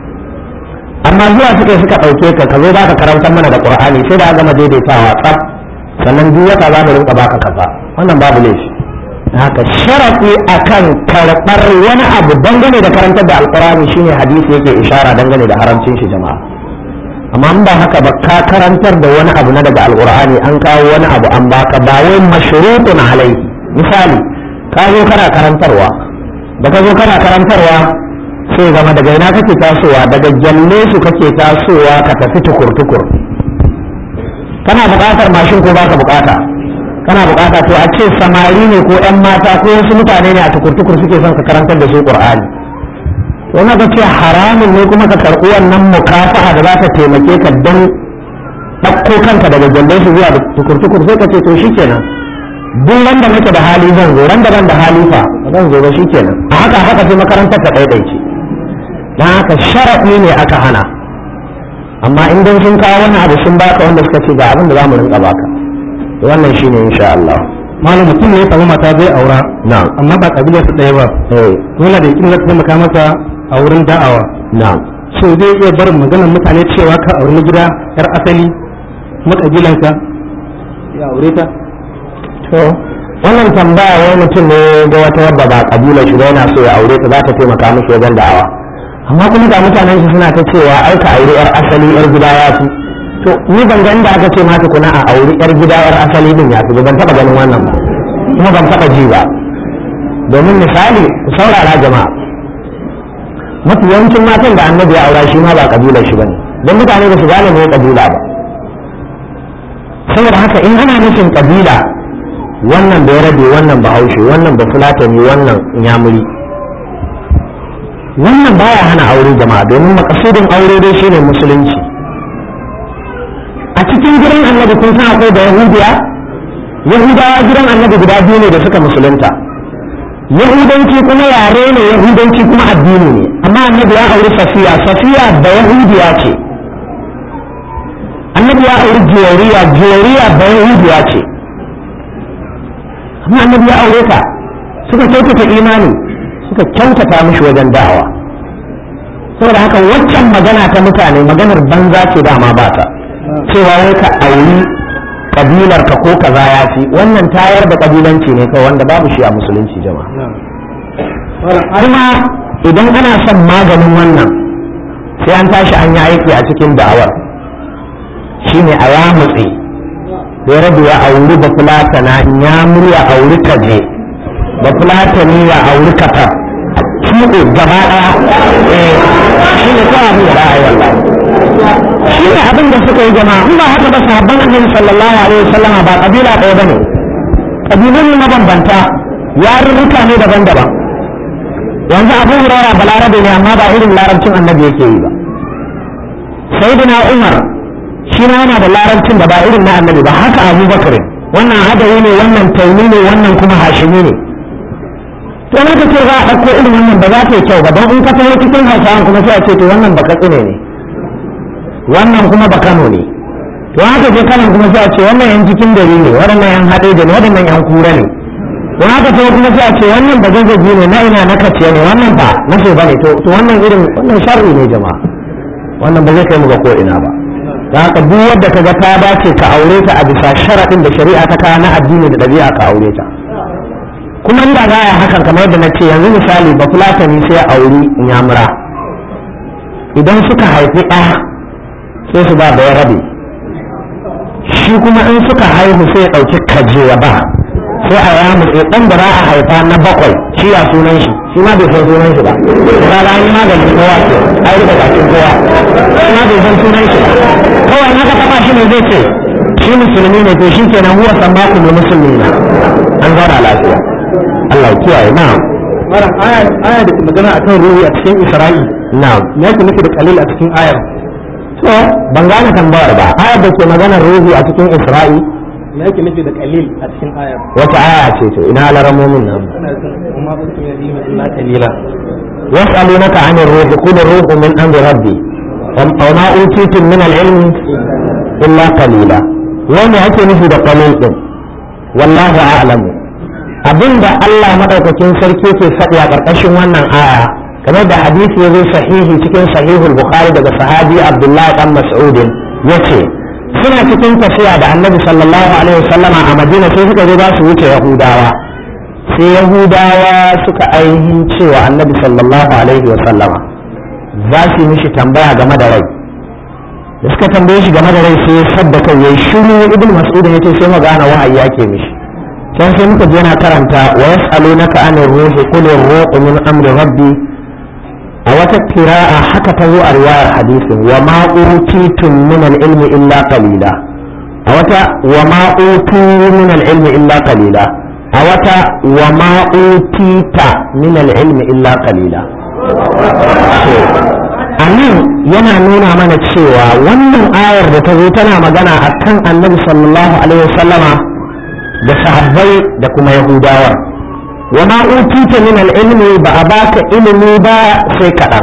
amma zuwa suka suka ɗauke ka ka zo za ka karantar mana da qur'ani sai da gama daidaitawa tsaf sannan duk wata za mu rinka baka kaza wannan babu laifi haka sharafi akan karɓar wani abu dangane da karantar da alqur'ani shine hadisi yake ishara dangane da haramcin shi jama'a amma in ba haka ba ka karantar da wani abu na daga alqur'ani an kawo wani abu an baka ba wai mashrutun alai misali ka zo kana karantarwa da ka zo kana karantarwa sai zama daga ina kake tasowa daga gyalle su kake tasowa ka tafi tukur-tukur kana buƙatar mashin ko baka buƙata kana bukata to a ce samari ne ko yan mata ko wasu mutane ne a tukur-tukur suke son ka karantar da su qur'ani to na ga ce haramun ne kuma ka karɓi wannan mukafa'a da za ta taimake ka don ɗauko kanka daga gyallon su zuwa tukur-tukur sai ka ce to shikenan duk ran da nake da hali zan zo ran da ban da hali fa zan zo ba shikenan a haka haka sai makarantar ta ɗaiɗaice don haka sharaɗi ne aka hana amma in dan sun kawo wannan abu sun baka wanda suka ce ga abin da za mu rinka baka wannan shine insha Allah malam mutum ne ya samu mata zai aura na'am amma ba kabilar su ɗaya ba eh dole da yakin zai taimaka masa a wurin da'awa na'am so zai iya barin maganar mutane cewa ka auri na gida yar asali kuma kabilanka ya aure ta to wannan tambaya wai mutum ne ga wata wadda ba kabila shi ba yana so ya aure ta za ta taimaka mishi wajen da'awa amma kuma ga mutanen shi suna ta cewa ai ka aure yar asali yar gida ya fi to ni ban ga inda aka ce ma tukuna a aure yar gida yar asali din ya fi ba ban taba ganin wannan ba kuma ban taba ji ba domin misali ku saurara jama'a mafi yawancin matan da annabi ya aura shi ma ba kabilar shi bane don mutane ba su gane me kabila ba saboda haka in ana nufin kabila wannan bai rabe wannan bahaushe wannan ba fulatani wannan nyamuri wannan baya hana aure jama'a domin makasudin aure dai shine musulunci a cikin gidan annabi kun san akwai da yahudiya yahudawa gidan annabi guda biyu ne da suka musulunta yahudanci kuma yare ne yahudanci kuma addini ne amma annabi ya auri safiya safiya da yahudiya ce annabi ya auri jiyariya jiyariya da yahudiya ce amma annabi ya aure ta suka kyautata imani suka kyautata mishi wajen da'awa saboda haka waccan magana ta mutane maganar banza ce dama ba ta cewa wai ka auri kabilar ka ko kaza ya fi wannan tayar da kabilanci ne kawai wanda babu shi a musulunci jama'a kuma idan ana son maganin wannan sai an tashi an yi aiki a cikin da'awar shine a ya mutse ya rabu ya auri ba fulatana ya murya auri kaje ba fulatani ya auri katar kiɗo gaba ɗaya shi ne kawai abin da ra'ayi wallahi shi ne abin da suka yi jama'a in ba haka ba sahabban annabi sallallahu alaihi wasallam ba kabila ɗaya bane kabilun ne mabambanta yarurruka ne daban-daban yanzu abu hurara balarabe ne amma ba irin larabcin annabi yake yi ba sayyidina umar shi ma yana da larabcin da ba irin na annabi ba haka abubakar wannan hadawi ne wannan taimi ne wannan kuma hashimi ne to na ce za a ɗauko irin wannan ba za ta yi kyau ba don in ka taho cikin hausawan kuma sai a ce to wannan ba katsine ne wannan kuma ba kano ne to haka je kanan kuma sai a ce wannan yan cikin gari ne waɗannan yan haɗe ne waɗannan yan kura ne to haka taho kuma sai a ce wannan ba zazzabi ne na ina na kaciya ne wannan ba na so ba ne to wannan irin wannan sharri ne jama'a wannan ba zai kai mu ga ko ina ba da haka duk wadda ka ga ta dace ka aure ta a bisa sharaɗin da shari'a ta kawo na addini da ɗabi'a ka aure ta kuma inda za a hakan kamar yadda na ce yanzu misali ba fulatani sai auri nyamura idan suka haifi ɗa sai su ba da ya rabe shi kuma in suka haihu sai ya ɗauki kaje ya ba sai a yamu sai ɗan da za a haifa na bakwai shi ya sunan shi shi ma bai san sunan shi ba ba ga yi maganin kowa ce a yi bakin kowa shi ma bai san sunan shi ba kawai haka taɓa shi ne zai ce shi musulmi ne to shi kenan huwa sammaku ne musulmi na an zauna lafiya Allah ya kiyaye na malam aya aya da ke magana akan ruhi a cikin isra'i na me yake nufi da kalil a cikin ayar so ban gane tambayar ba ayar da ke maganar ruhi a cikin isra'i me yake nufi da kalil a cikin ayar wata aya ce to ina laramomin nan ana son kuma ba su yi illa kalila يسألونك عن الروح قل الروح من أمر ربي وما أوتيتم من العلم إلا قليلا وما أتي نفي قليل والله أعلم abinda Allah madaukakin sarki ke faɗi a ƙarƙashin wannan aya kamar da hadisi ya zo sahihi cikin sahihul bukhari daga sahabi abdullahi dan mas'udin yace suna cikin tafiya da annabi sallallahu alaihi wasallama a madina sai suka zo za su wuce yahudawa sai yahudawa suka ainihin cewa annabi sallallahu alaihi wasallama za su yi mishi tambaya game da rai da suka tambaye shi game da rai sai ya sadda kai yayi shiru ibn mas'ud ya ce sai magana wahayi yake mishi can sai muka je na karanta wa yas'alunaka anir ruhi qul ar-ruhu min amri rabbi a wata kira'a haka ta zo a riwayar hadisin wa ma utitum min al-ilmi illa qalila a wata wa ma utu min al-ilmi illa qalila a wata wa ma utita min al-ilmi illa qalila a nan yana nuna mana cewa wannan ayar da ta zo tana magana a kan annabi sallallahu alaihi wasallama da sahabbai da kuma yahudawa wa ma utita min al-ilmi ba a baka ilimi ba sai kaɗan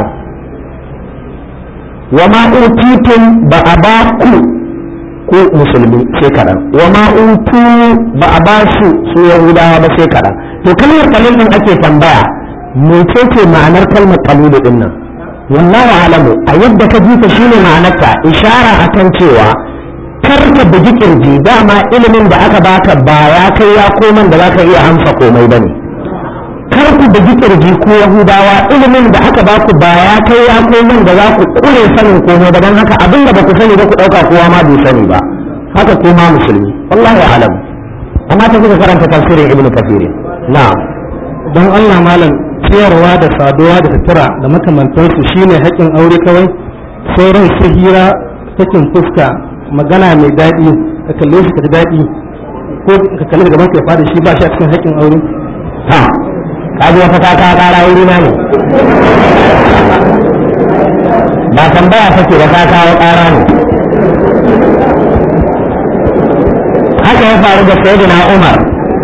wa ma utitum ba a ba ku ku musulmi sai kaɗan wa ma utu ba a ba su su yahudawa ba sai kaɗan to kalmar kalil din ake tambaya mecece ma'anar kalmar kalilu din nan wallahu alamu a yadda ka ji ta shine ma'anarta ishara akan cewa kar ka bugi kirji dama ilimin da aka baka ba ya kai ya koman da zaka iya amsa komai bane kar ku bugi kirji ko yahudawa ilimin da aka baku ba ya kai ya koman da za ku kure sanin komai ba don haka abin da ba ku sani ba ku dauka kowa ma bai sani ba haka kuma musulmi wallahu alamu amma ta kuka karanta tafsirin ibnu kathir na'am don Allah malam ciyarwa da saduwa da sutura da makamantansu shine haƙƙin aure kawai sauran su hira sakin fuska magana mai daɗi ka kalle shi ka ji daɗi ko ka kalle da gaban ka ya fada shi ba shi a cikin haƙƙin aure ha kaji wata ta ka kara wuri na ne ba tambaya take ba ka kawo kara ne haka ya faru da sayyidina Umar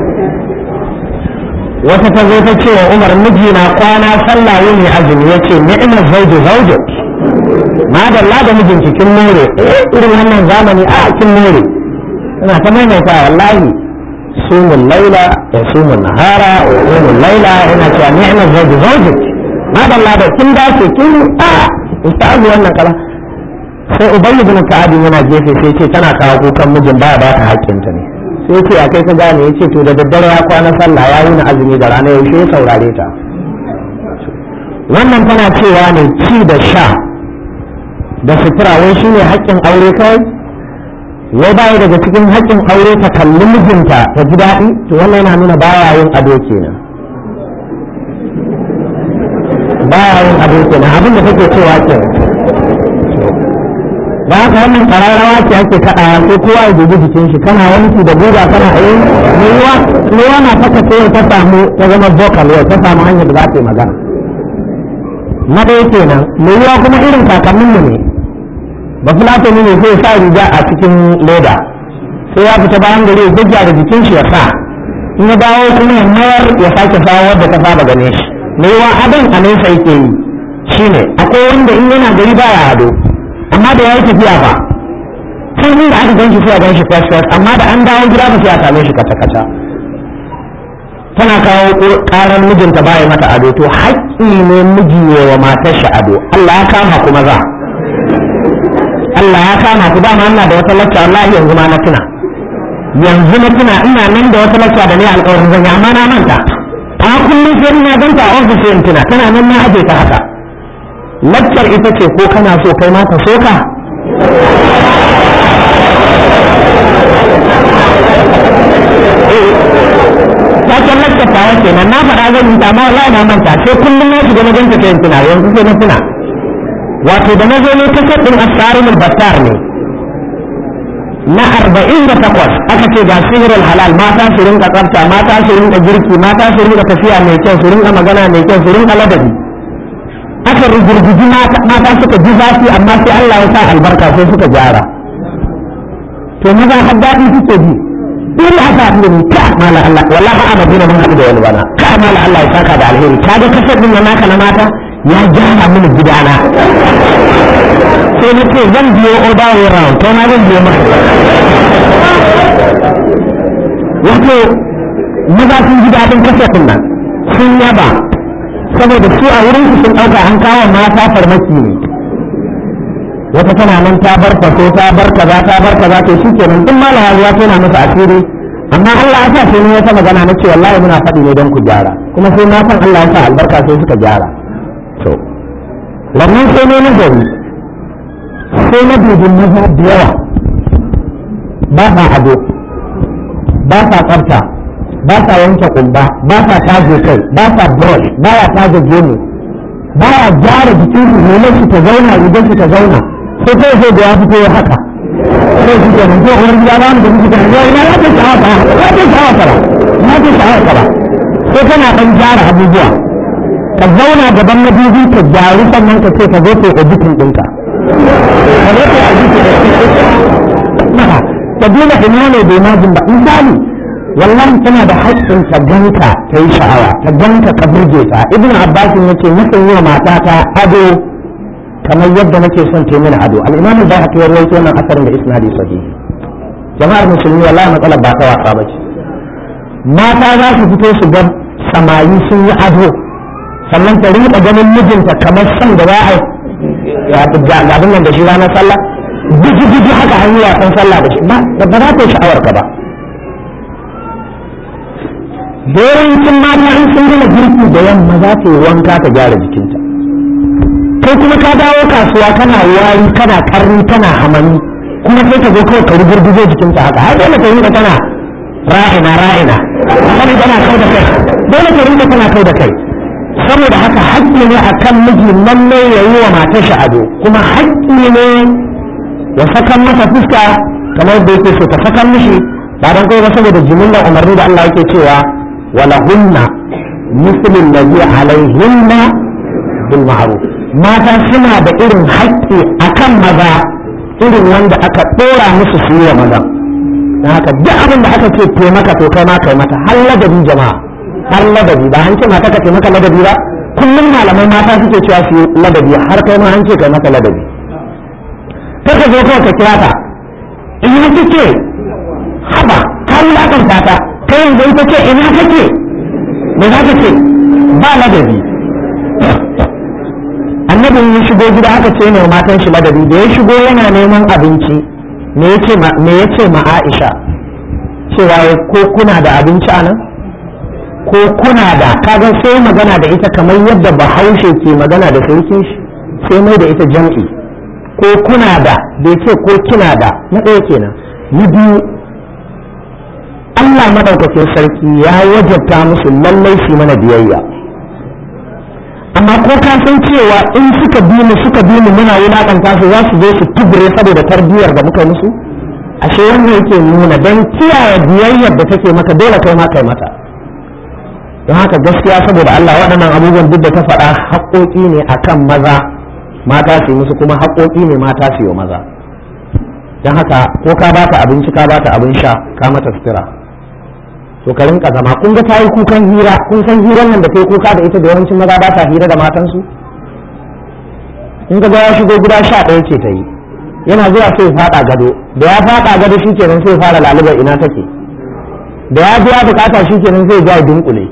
wata ta zo ta ce wa Umar mijina kwana sallah yini azumi yace ni'mal zawju zawjuk madalla da mijinki kin more eh irin wannan zamani a kin more ina ta maimaita wallahi sumul laila ya sumul nahara wa sumul laila ina cewa ni'mal zawju zawjuk madalla da kin dace kin a ustazu wannan kala sai ubayy ibn ka'ab yana gefe sai ce tana kawo kukan mijin baya ba ta haƙƙinta ne sai ce a kai ka gane yace to da daddare ya kwana sallah ya wuni azumi da rana yaushe ya saurare ta wannan tana cewa ne ci da sha da sutura wai shine haƙƙin aure kawai wai baya daga cikin haƙƙin aure ta kalli mijinta ta ji daɗi to wannan yana nuna baya yin ado kenan baya yin ado kenan abin da take cewa kenan da haka wannan kararrawa ce ake kaɗawa sai kowa ya dubi jikin shi kana wanki da guga kana yi ruwa ruwa na faka sai ta samu ta zama vocal yau ta samu hanyar da za ta yi magana na ɗaya kenan mai ruwa kuma irin kakannin mu ne ba fulatani ne sai sa riga a cikin leda sai ya fita bayan gari ya da jikin shi ya sa in ya dawo kuma ya mayar ya sake sawa wadda ta saba gane shi mai ruwa adon a nesa yake yi shine akwai wanda in yana gari baya ado amma da ya yi tafiya ba sai inda aka ganshi sai a ganshi fes fes amma da an dawo gida ba sai a same shi kata kata tana kawo karar mijinta baya mata ado to haƙƙi ne miji ne wa matar shi ado Allah ya kama kuma za Allah ya kama ku dama ina da wata lacca wallahi yanzu ma na tuna yanzu na tuna ina nan da wata lacca da ne alƙawarin zan yi amma na manta a kullum sai ina ganta a ofis in tuna tana nan na aje ta haka laccar ita ce ko kana so kai ma ka so ka Taken laccar ta wace nan na faɗa zan yi amma wallahi na manta sai kullum na shiga na ganta sai tuna yanzu sai na tuna wato da na zo ne kasar ɗin asarin battar ne na arba'in da takwas aka ce ga sihirin halal mata su rinka tsafta mata su rinka girki mata su rinka tafiya mai kyau su rinka magana mai kyau su rinka ladabi aka rigirgiji mata suka ji zafi amma sai Allah ya sa albarka sai suka gyara to maza har daɗi suke ji dole aka haɗu da ni ka mala Allah wallahi a madina mun haɗu da wani bana ka mala Allah ya saka da alheri ka ga kasar din naka na mata ya gyara mini gidana sai na ce zan biyo all way round to na zan biyo maka wato maza sun ji daɗin kasar nan sun yaba saboda su a wurin su sun ɗauka an kawo mata farmaki ne wata tana nan ta bar faso ta bar kaza ta bar kaza to shi kenan duk malama ya tona masa asiri amma Allah ya sa sai ni wata magana na ce wallahi muna faɗi ne don ku gyara kuma sai na san Allah ya sa albarka sai suka gyara to wannan sai ne nazari sai na dubi maza da yawa ba sa ado ba sa tsafta ba sa yanke kumba ba sa taje kai ba sa brush ba ya taje gemu ba ya gyara jikin su ne shi ta zauna idan shi ta zauna sai kai sai da ya fito ya haka sai shi kenan ko uwar gida ba mu da miji kan yau ina ta sha'awa ka ya ta sha'awa ka ba ya ta sha'awa ka ba sai kana dan gyara abubuwa ka zauna gaban madubi ka gyaru sannan ka ce ka zo ka yi editing ɗinka ka zo ka yi editing ɗinka ka duba ina ne bai majin ba misali wallahi tana da haƙƙin ka ganka ta yi sha'awa ka ganka ka burge ta ibn abbas yace nakan yi wa matata ado kamar yadda nake son ta mini ado al-imam al-bayhaqi ya rawaito wannan asarin da isnadi sahihi jama'ar musulmi wallahi matsalar ba ta wasa bace mata za su fito su ga samari sun yi ado sannan ta rinka ganin mijinta kamar son da za a ga abin nan da shi ranar sallah biji biji haka an yi wasan sallah da shi ba ba za ta yi sha'awar ka ba da yawancin mata in sun gama girki da yamma za ta yi wanka ta gyara jikinta kai kuma ka dawo kasuwa kana wari kana karni kana hamani kuma sai ka zo kawai ka rugurguzo jikinta haka har dole ka rinka tana ra'ina ra'ina kana tana kau da kai dole ka rinka tana kau da kai saboda haka haƙƙi ne akan miji lalle ya yi wa matar shi ado kuma haƙƙi ne ya sakan masa fuska kamar da yake so ta sakan mishi ba don kai ba saboda jimillar umarni da Allah yake cewa walahunna مثل الذي عليهن بالمعروف mata suna da irin haƙƙi akan maza irin wanda aka ɗora musu su yi wa maza na haka duk abin da aka ce to maka to kai ma kai mata har ladabi jama'a har ladabi ba an ce mata ka maka ladabi ba kullum malamai mata suke cewa su yi ladabi har kai ma an ce kai maka ladabi kar ka zo kawai ka kira ta ina kike haba ka wulakanta ta kai yanzu ita ce ina kake me za ka ce ba ladabi annabin ya shigo gida aka ce ne matan shi ladabi da ya shigo yana neman abinci me ya ce ma Aisha cewa ko kuna da abinci a nan ko kuna da kaga sai magana da ita kamar yadda bahaushe ke magana da sarkin shi sai mai da ita jam'i ko kuna da bai ce ko kina da na ɗaya kenan na biyu Allah maɗaukakin sarki ya wajabta musu lallai su mana biyayya amma ko ka san cewa in suka bi mu suka bi mu muna wulakanta su za su zo su tubure saboda tarbiyyar da muka musu ashe wannan yake nuna don kiyaye biyayyar da take maka dole kai ma kai mata don haka gaskiya saboda Allah waɗannan abubuwan duk da ta faɗa haƙoƙi ne akan maza mata su yi musu kuma haƙoƙi ne mata su yi maza don haka ko ka bata abinci ka bata abin sha ka mata sutura to ka rinka zama kun ga tayi kukan hira kun san hirar nan da kai kuka da ita da yawancin maza ba ta hira da matansu in ga ya shigo gida sha ɗaya ce ta yi yana zuwa sai faɗa gado da ya faɗa gado shi kenan sai fara lalubar ina take da ya biya bukata shi kenan sai ja dunkule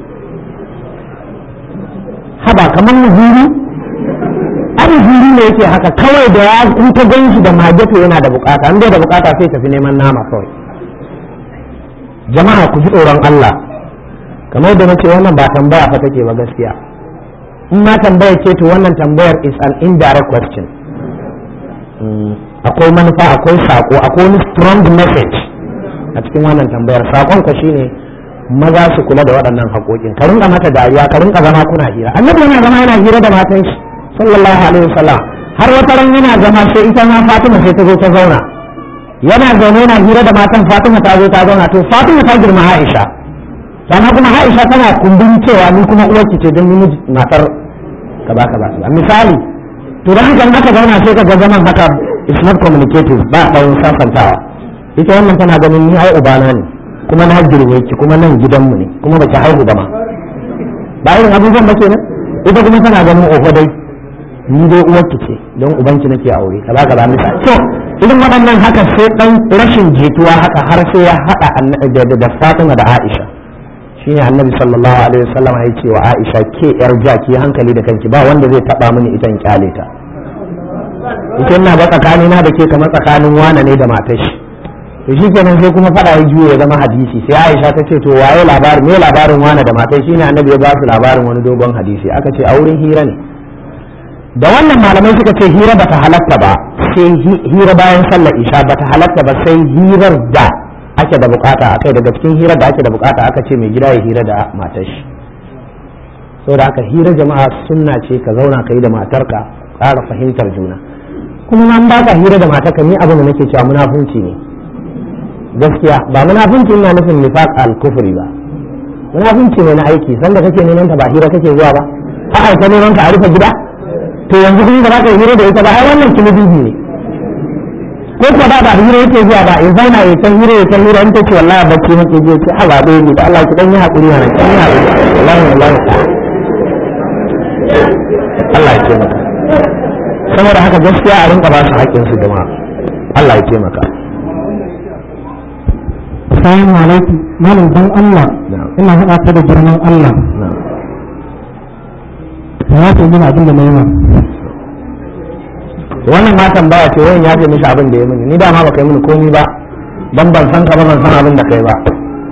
haba kamar muzuri an muzuri ne yake haka kawai da ya kun ta gan shi da mageto yana da bukata an bai da bukata sai tafi neman nama kawai jama'a ku ji tsoron Allah kamar da nace wannan ba tambaya fa take ba gaskiya in ma tambaya ce to wannan tambayar is an indirect question akwai manufa akwai sako akwai wani strong message a cikin wannan tambayar sakon ka shine maza su kula da waɗannan haƙoƙin ka rinka mata dariya ka rinka zama kuna hira annabi yana zama yana hira da matan shi sallallahu alaihi wasallam har wata ran yana zama sai ita ma Fatima sai ta zo ta zauna yana zaune yana hira da matan Fatima ta zo ta zauna to Fatima ta girma Aisha sannan kuma Aisha tana kumbin cewa ni kuma uwarki ce don ni matar kaza kaza misali to dan haka aka zauna sai ka ga zaman haka is not communicative ba tsawon sasantawa ita wannan tana ganin ni ai ubana ne kuma na girme ki kuma nan gidanmu ne kuma baki haihu ba ma ba irin abubuwan ba kenan ita kuma tana ganin oho dai ni dai uwarki ce don ubanki nake aure kaza kaza misali so irin waɗannan haka sai ɗan rashin jituwa haka har sai ya haɗa da Fatima da Aisha shine annabi sallallahu alaihi wasallam ya ce wa Aisha ke yar jaki hankali da kanki ba wanda zai taba mini ita in kyale ta ita ina ba tsakani na da ke kamar tsakanin wane ne da matar shi to shi kenan sai kuma fada ya juyo ya zama hadisi sai Aisha ta ce to waye labarin me labarin wane da matar shi ne annabi ya ba su labarin wani dogon hadisi aka ce a wurin hira ne da wannan malamai suka ce hira bata halatta ba sai hira bayan sallar isha bata halatta ba sai hirar da ake da bukata a kai daga cikin hirar da ake da bukata aka ce mai gida ya hira da matar shi saboda haka hira jama'a sunna ce ka zauna ka yi da matarka ƙara fahimtar juna kuma an baka hira da matarka ni abin da nake cewa munafunci ne gaskiya ba munafunci ina nufin nifaq al-kufri ba munafunci ne na aiki sanda kake neman ta ba hira kake zuwa ba a aika neman ka a rufe gida to yanzu kuma ba za ka yi hira da ita ba ai wannan kilibibi ne ko ko ba ba hira yake zuwa ba in zauna ya kan hira ya kan hira in ta ce wallahi bacci nake je ce ha ba dai ni da Allah ki dan yi hakuri mana kan yi hakuri wallahi wallahi Allah ya taimaka saboda haka gaskiya a rinka ba su haƙƙin su jama'a Allah ya taimaka Assalamu alaikum malam dan Allah ina haɗa ta da girman Allah ya ce mini abin da na yi ma wannan ma tambaya ce wayan ya ce mishi abin da ya mini ni dama baka yi mini komi ba dan ban san ka ba ban san abin da kai ba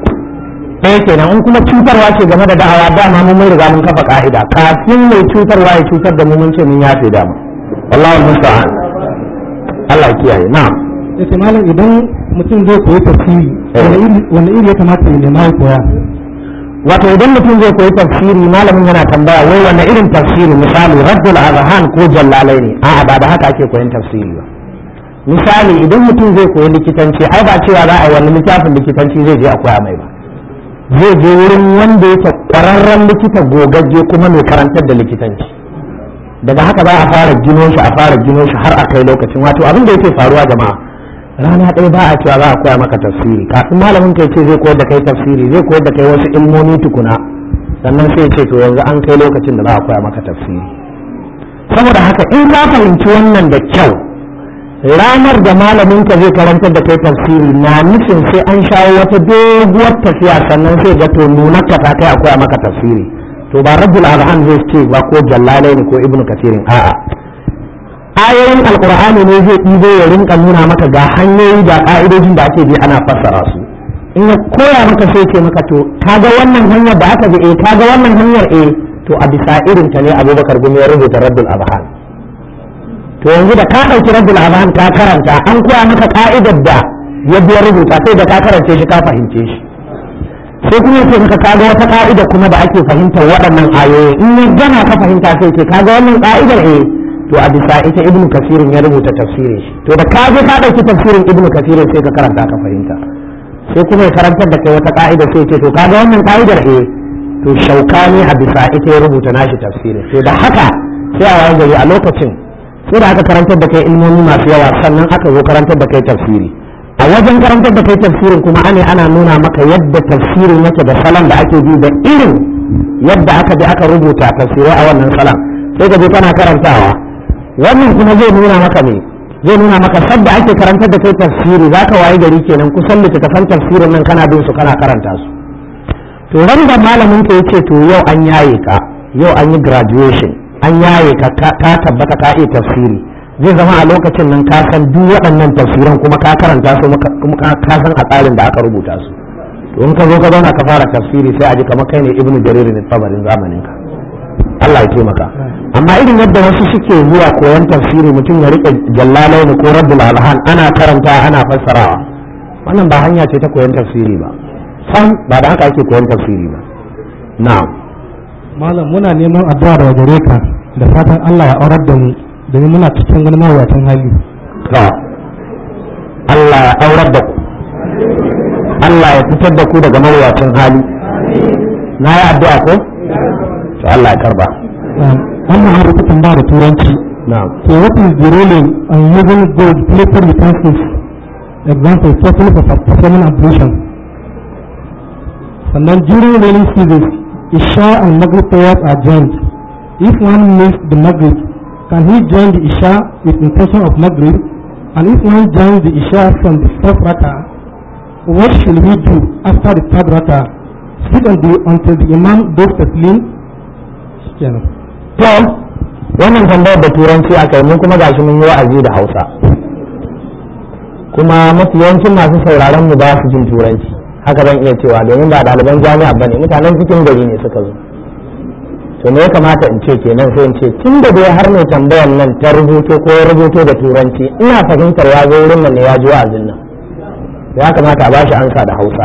ɗaya kenan in kuma cutarwa ce game da da'awa dama mun mun riga mun kafa ka'ida kafin mai cutarwa ya cutar da mu mun ce mun yafe dama wallahi musta'an Allah ya kiyaye na'am yace malam idan mutum zai koyi tafsiri wani iri ya kamata ya nema ya koya wato idan mutum zai koyi tafsiri malamin yana tambaya wai wanne irin tafsiri misali raddul azhan ko jallalai ne a'a ba da haka ake koyan tafsiri ba misali idan mutum zai koyi likitanci ai ba cewa za a yi wani littafin likitanci zai je a koya mai ba zai je wurin wanda yake kwararren likita gogagge kuma mai karantar da likitanci daga haka za a fara gino shi a fara gino shi har a kai lokacin wato abin da yake faruwa jama'a rana ɗaya ba a cewa za a koya maka tafsiri kafin malamin kai ce zai koyar da kai tafsiri zai koyar da kai wasu ilmomi tukuna sannan sai ce to yanzu an kai lokacin da za a koya maka tafsiri saboda haka in ka fahimci wannan da kyau ranar da malamin ka zai karantar da kai tafsiri na nufin sai an shawo wata doguwar tafiya sannan sai ga to nuna ka ta kai a koya maka tafsiri to ba rabbul azhan zai ce ba ko jallalai ne ko ibnu kasirin a'a ayoyin alkur'ani ne zai ɗibo ya rinka nuna maka ga hanyoyi da ƙa'idojin da ake bi ana fassara su in ya koya maka sai ce maka to kaga wannan hanyar da aka bi eh kaga wannan hanyar eh to a bisa irin ta ne abubakar gumi ya rubuta raddul abhan to yanzu da ka ɗauki raddul abhan ka karanta an koya maka ka'idar da ya biya rubuta sai da ka karance shi ka fahimce shi sai kuma ya ce maka kaga wata ka'ida kuma da ake fahimtar waɗannan ayoyi in ya gana ka fahimta sai ce kaga wannan ka'idar eh to a bisa ita ibnu kasirin ya rubuta tafsirin shi to da ka je ka dauki tafsirin ibnu kasirin sai ka karanta ka fahimta sai kuma ya karantar da kai wata ka'ida sai ce to kaga wannan ka'idar eh to shaukani a bisa ita ya rubuta nashi tafsirin to da haka sai a wayan gari a lokacin sai da aka karantar da kai ilmomi masu yawa sannan aka zo karantar da kai tafsiri a wajen karantar da kai tafsirin kuma ane ana nuna maka yadda tafsirin yake da salon da ake bi da irin yadda aka bi aka rubuta tafsirai a wannan salon sai ka je kana karantawa wannan kuma zai nuna maka ne zai nuna maka sadda ake karantar da kai tafsiri za ka waye gari kenan kusan littattafan tafsirin nan kana bin su kana karanta su to ran da malamin ka yace to yau an yaye ka yau an yi graduation an yaye ka ka tabbata ka iya tafsiri zai zama a lokacin nan ka san duk waɗannan tafsiran kuma ka karanta su kuma ka san a tsarin da aka rubuta su to in ka zo ka zauna ka fara tafsiri sai a ji kamar kai ne ibnu jarir ne tabarin zamanin ka Allah ya taimaka amma irin yadda wasu suke zuwa koyon tafsiri mutum ya rike jallalai ne ko rabbul alhan ana karanta ana fassarawa wannan ba hanya ce ta koyon tafsiri ba sam ba da haka ake koyon tafsiri ba na'am malam muna neman addu'a daga gare ka da fatan Allah ya aurar da mu domin muna cikin wani mawuyacin hali to Allah ya aurar da ku Allah ya fitar da ku daga mawuyacin hali na yi addu'a ko to Allah ya karba wannan har ta tambaya da turanci na'am so what is the role in using gold plated utensils example especially for performing ablution sannan during rainy seasons isha and maghrib prayers are joined if one missed the maghrib can he join the isha with intention of maghrib and if one joins the isha from the first raka what should he do after the third raka sit on the, until the imam does taslim kenan to wannan tambayar da turanci aka yi mun kuma gashi mun yi wa'azi da hausa kuma mafi yawancin masu sauraron mu ba su jin turanci haka ban iya cewa domin ba ɗaliban jami'a bane mutanen cikin gari ne suka zo to me ya kamata in ce kenan sai in ce tun da dai har mai tambayar nan ta rubuto ko ya rubuto da turanci ina fahimtar ya zo wurin nan ne ya ji wa'azin nan ya kamata a bashi ansa da hausa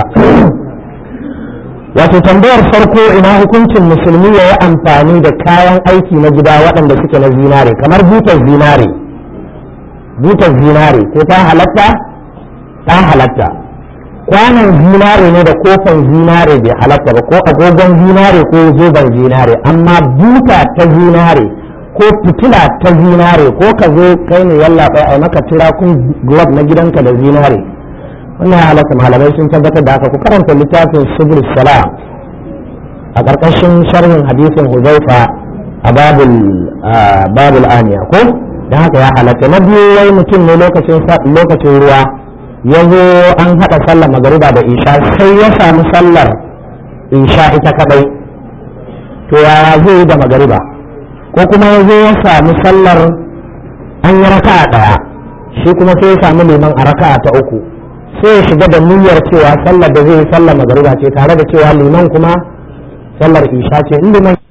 wato tambayar farko ina hukuncin musulmi ya yi amfani da kayan aiki na gida waɗanda suke na zinare kamar butar zinare butar zinare ko ta halatta ta halatta kwanan zinare ne da kofan zinare bai halatta ba ko agogon zinare ko zoben zinare amma buta ta zinare ko fitila ta zinare ko ka zo kai ne yalla bai ai maka tirakun glove na gidanka da zinare wannan ya halatta malamai sun tabbatar da haka ku karanta littafin subul salam a ƙarƙashin sharhin hadisin huzaifa a babul babul aniya ko dan haka ya halatta na biyu wai mutum ne lokacin lokacin ruwa ya zo an haɗa sallar magariba da isha sai ya samu sallar isha ita kadai to yaya zai yi da magariba ko kuma ya zo ya samu sallar an yi raka'a ɗaya shi kuma sai ya samu liman a raka'a ta uku sai ya shiga da niyyar cewa sallar da zai yi sallar magariba ce tare da cewa liman kuma sallar isha ce in liman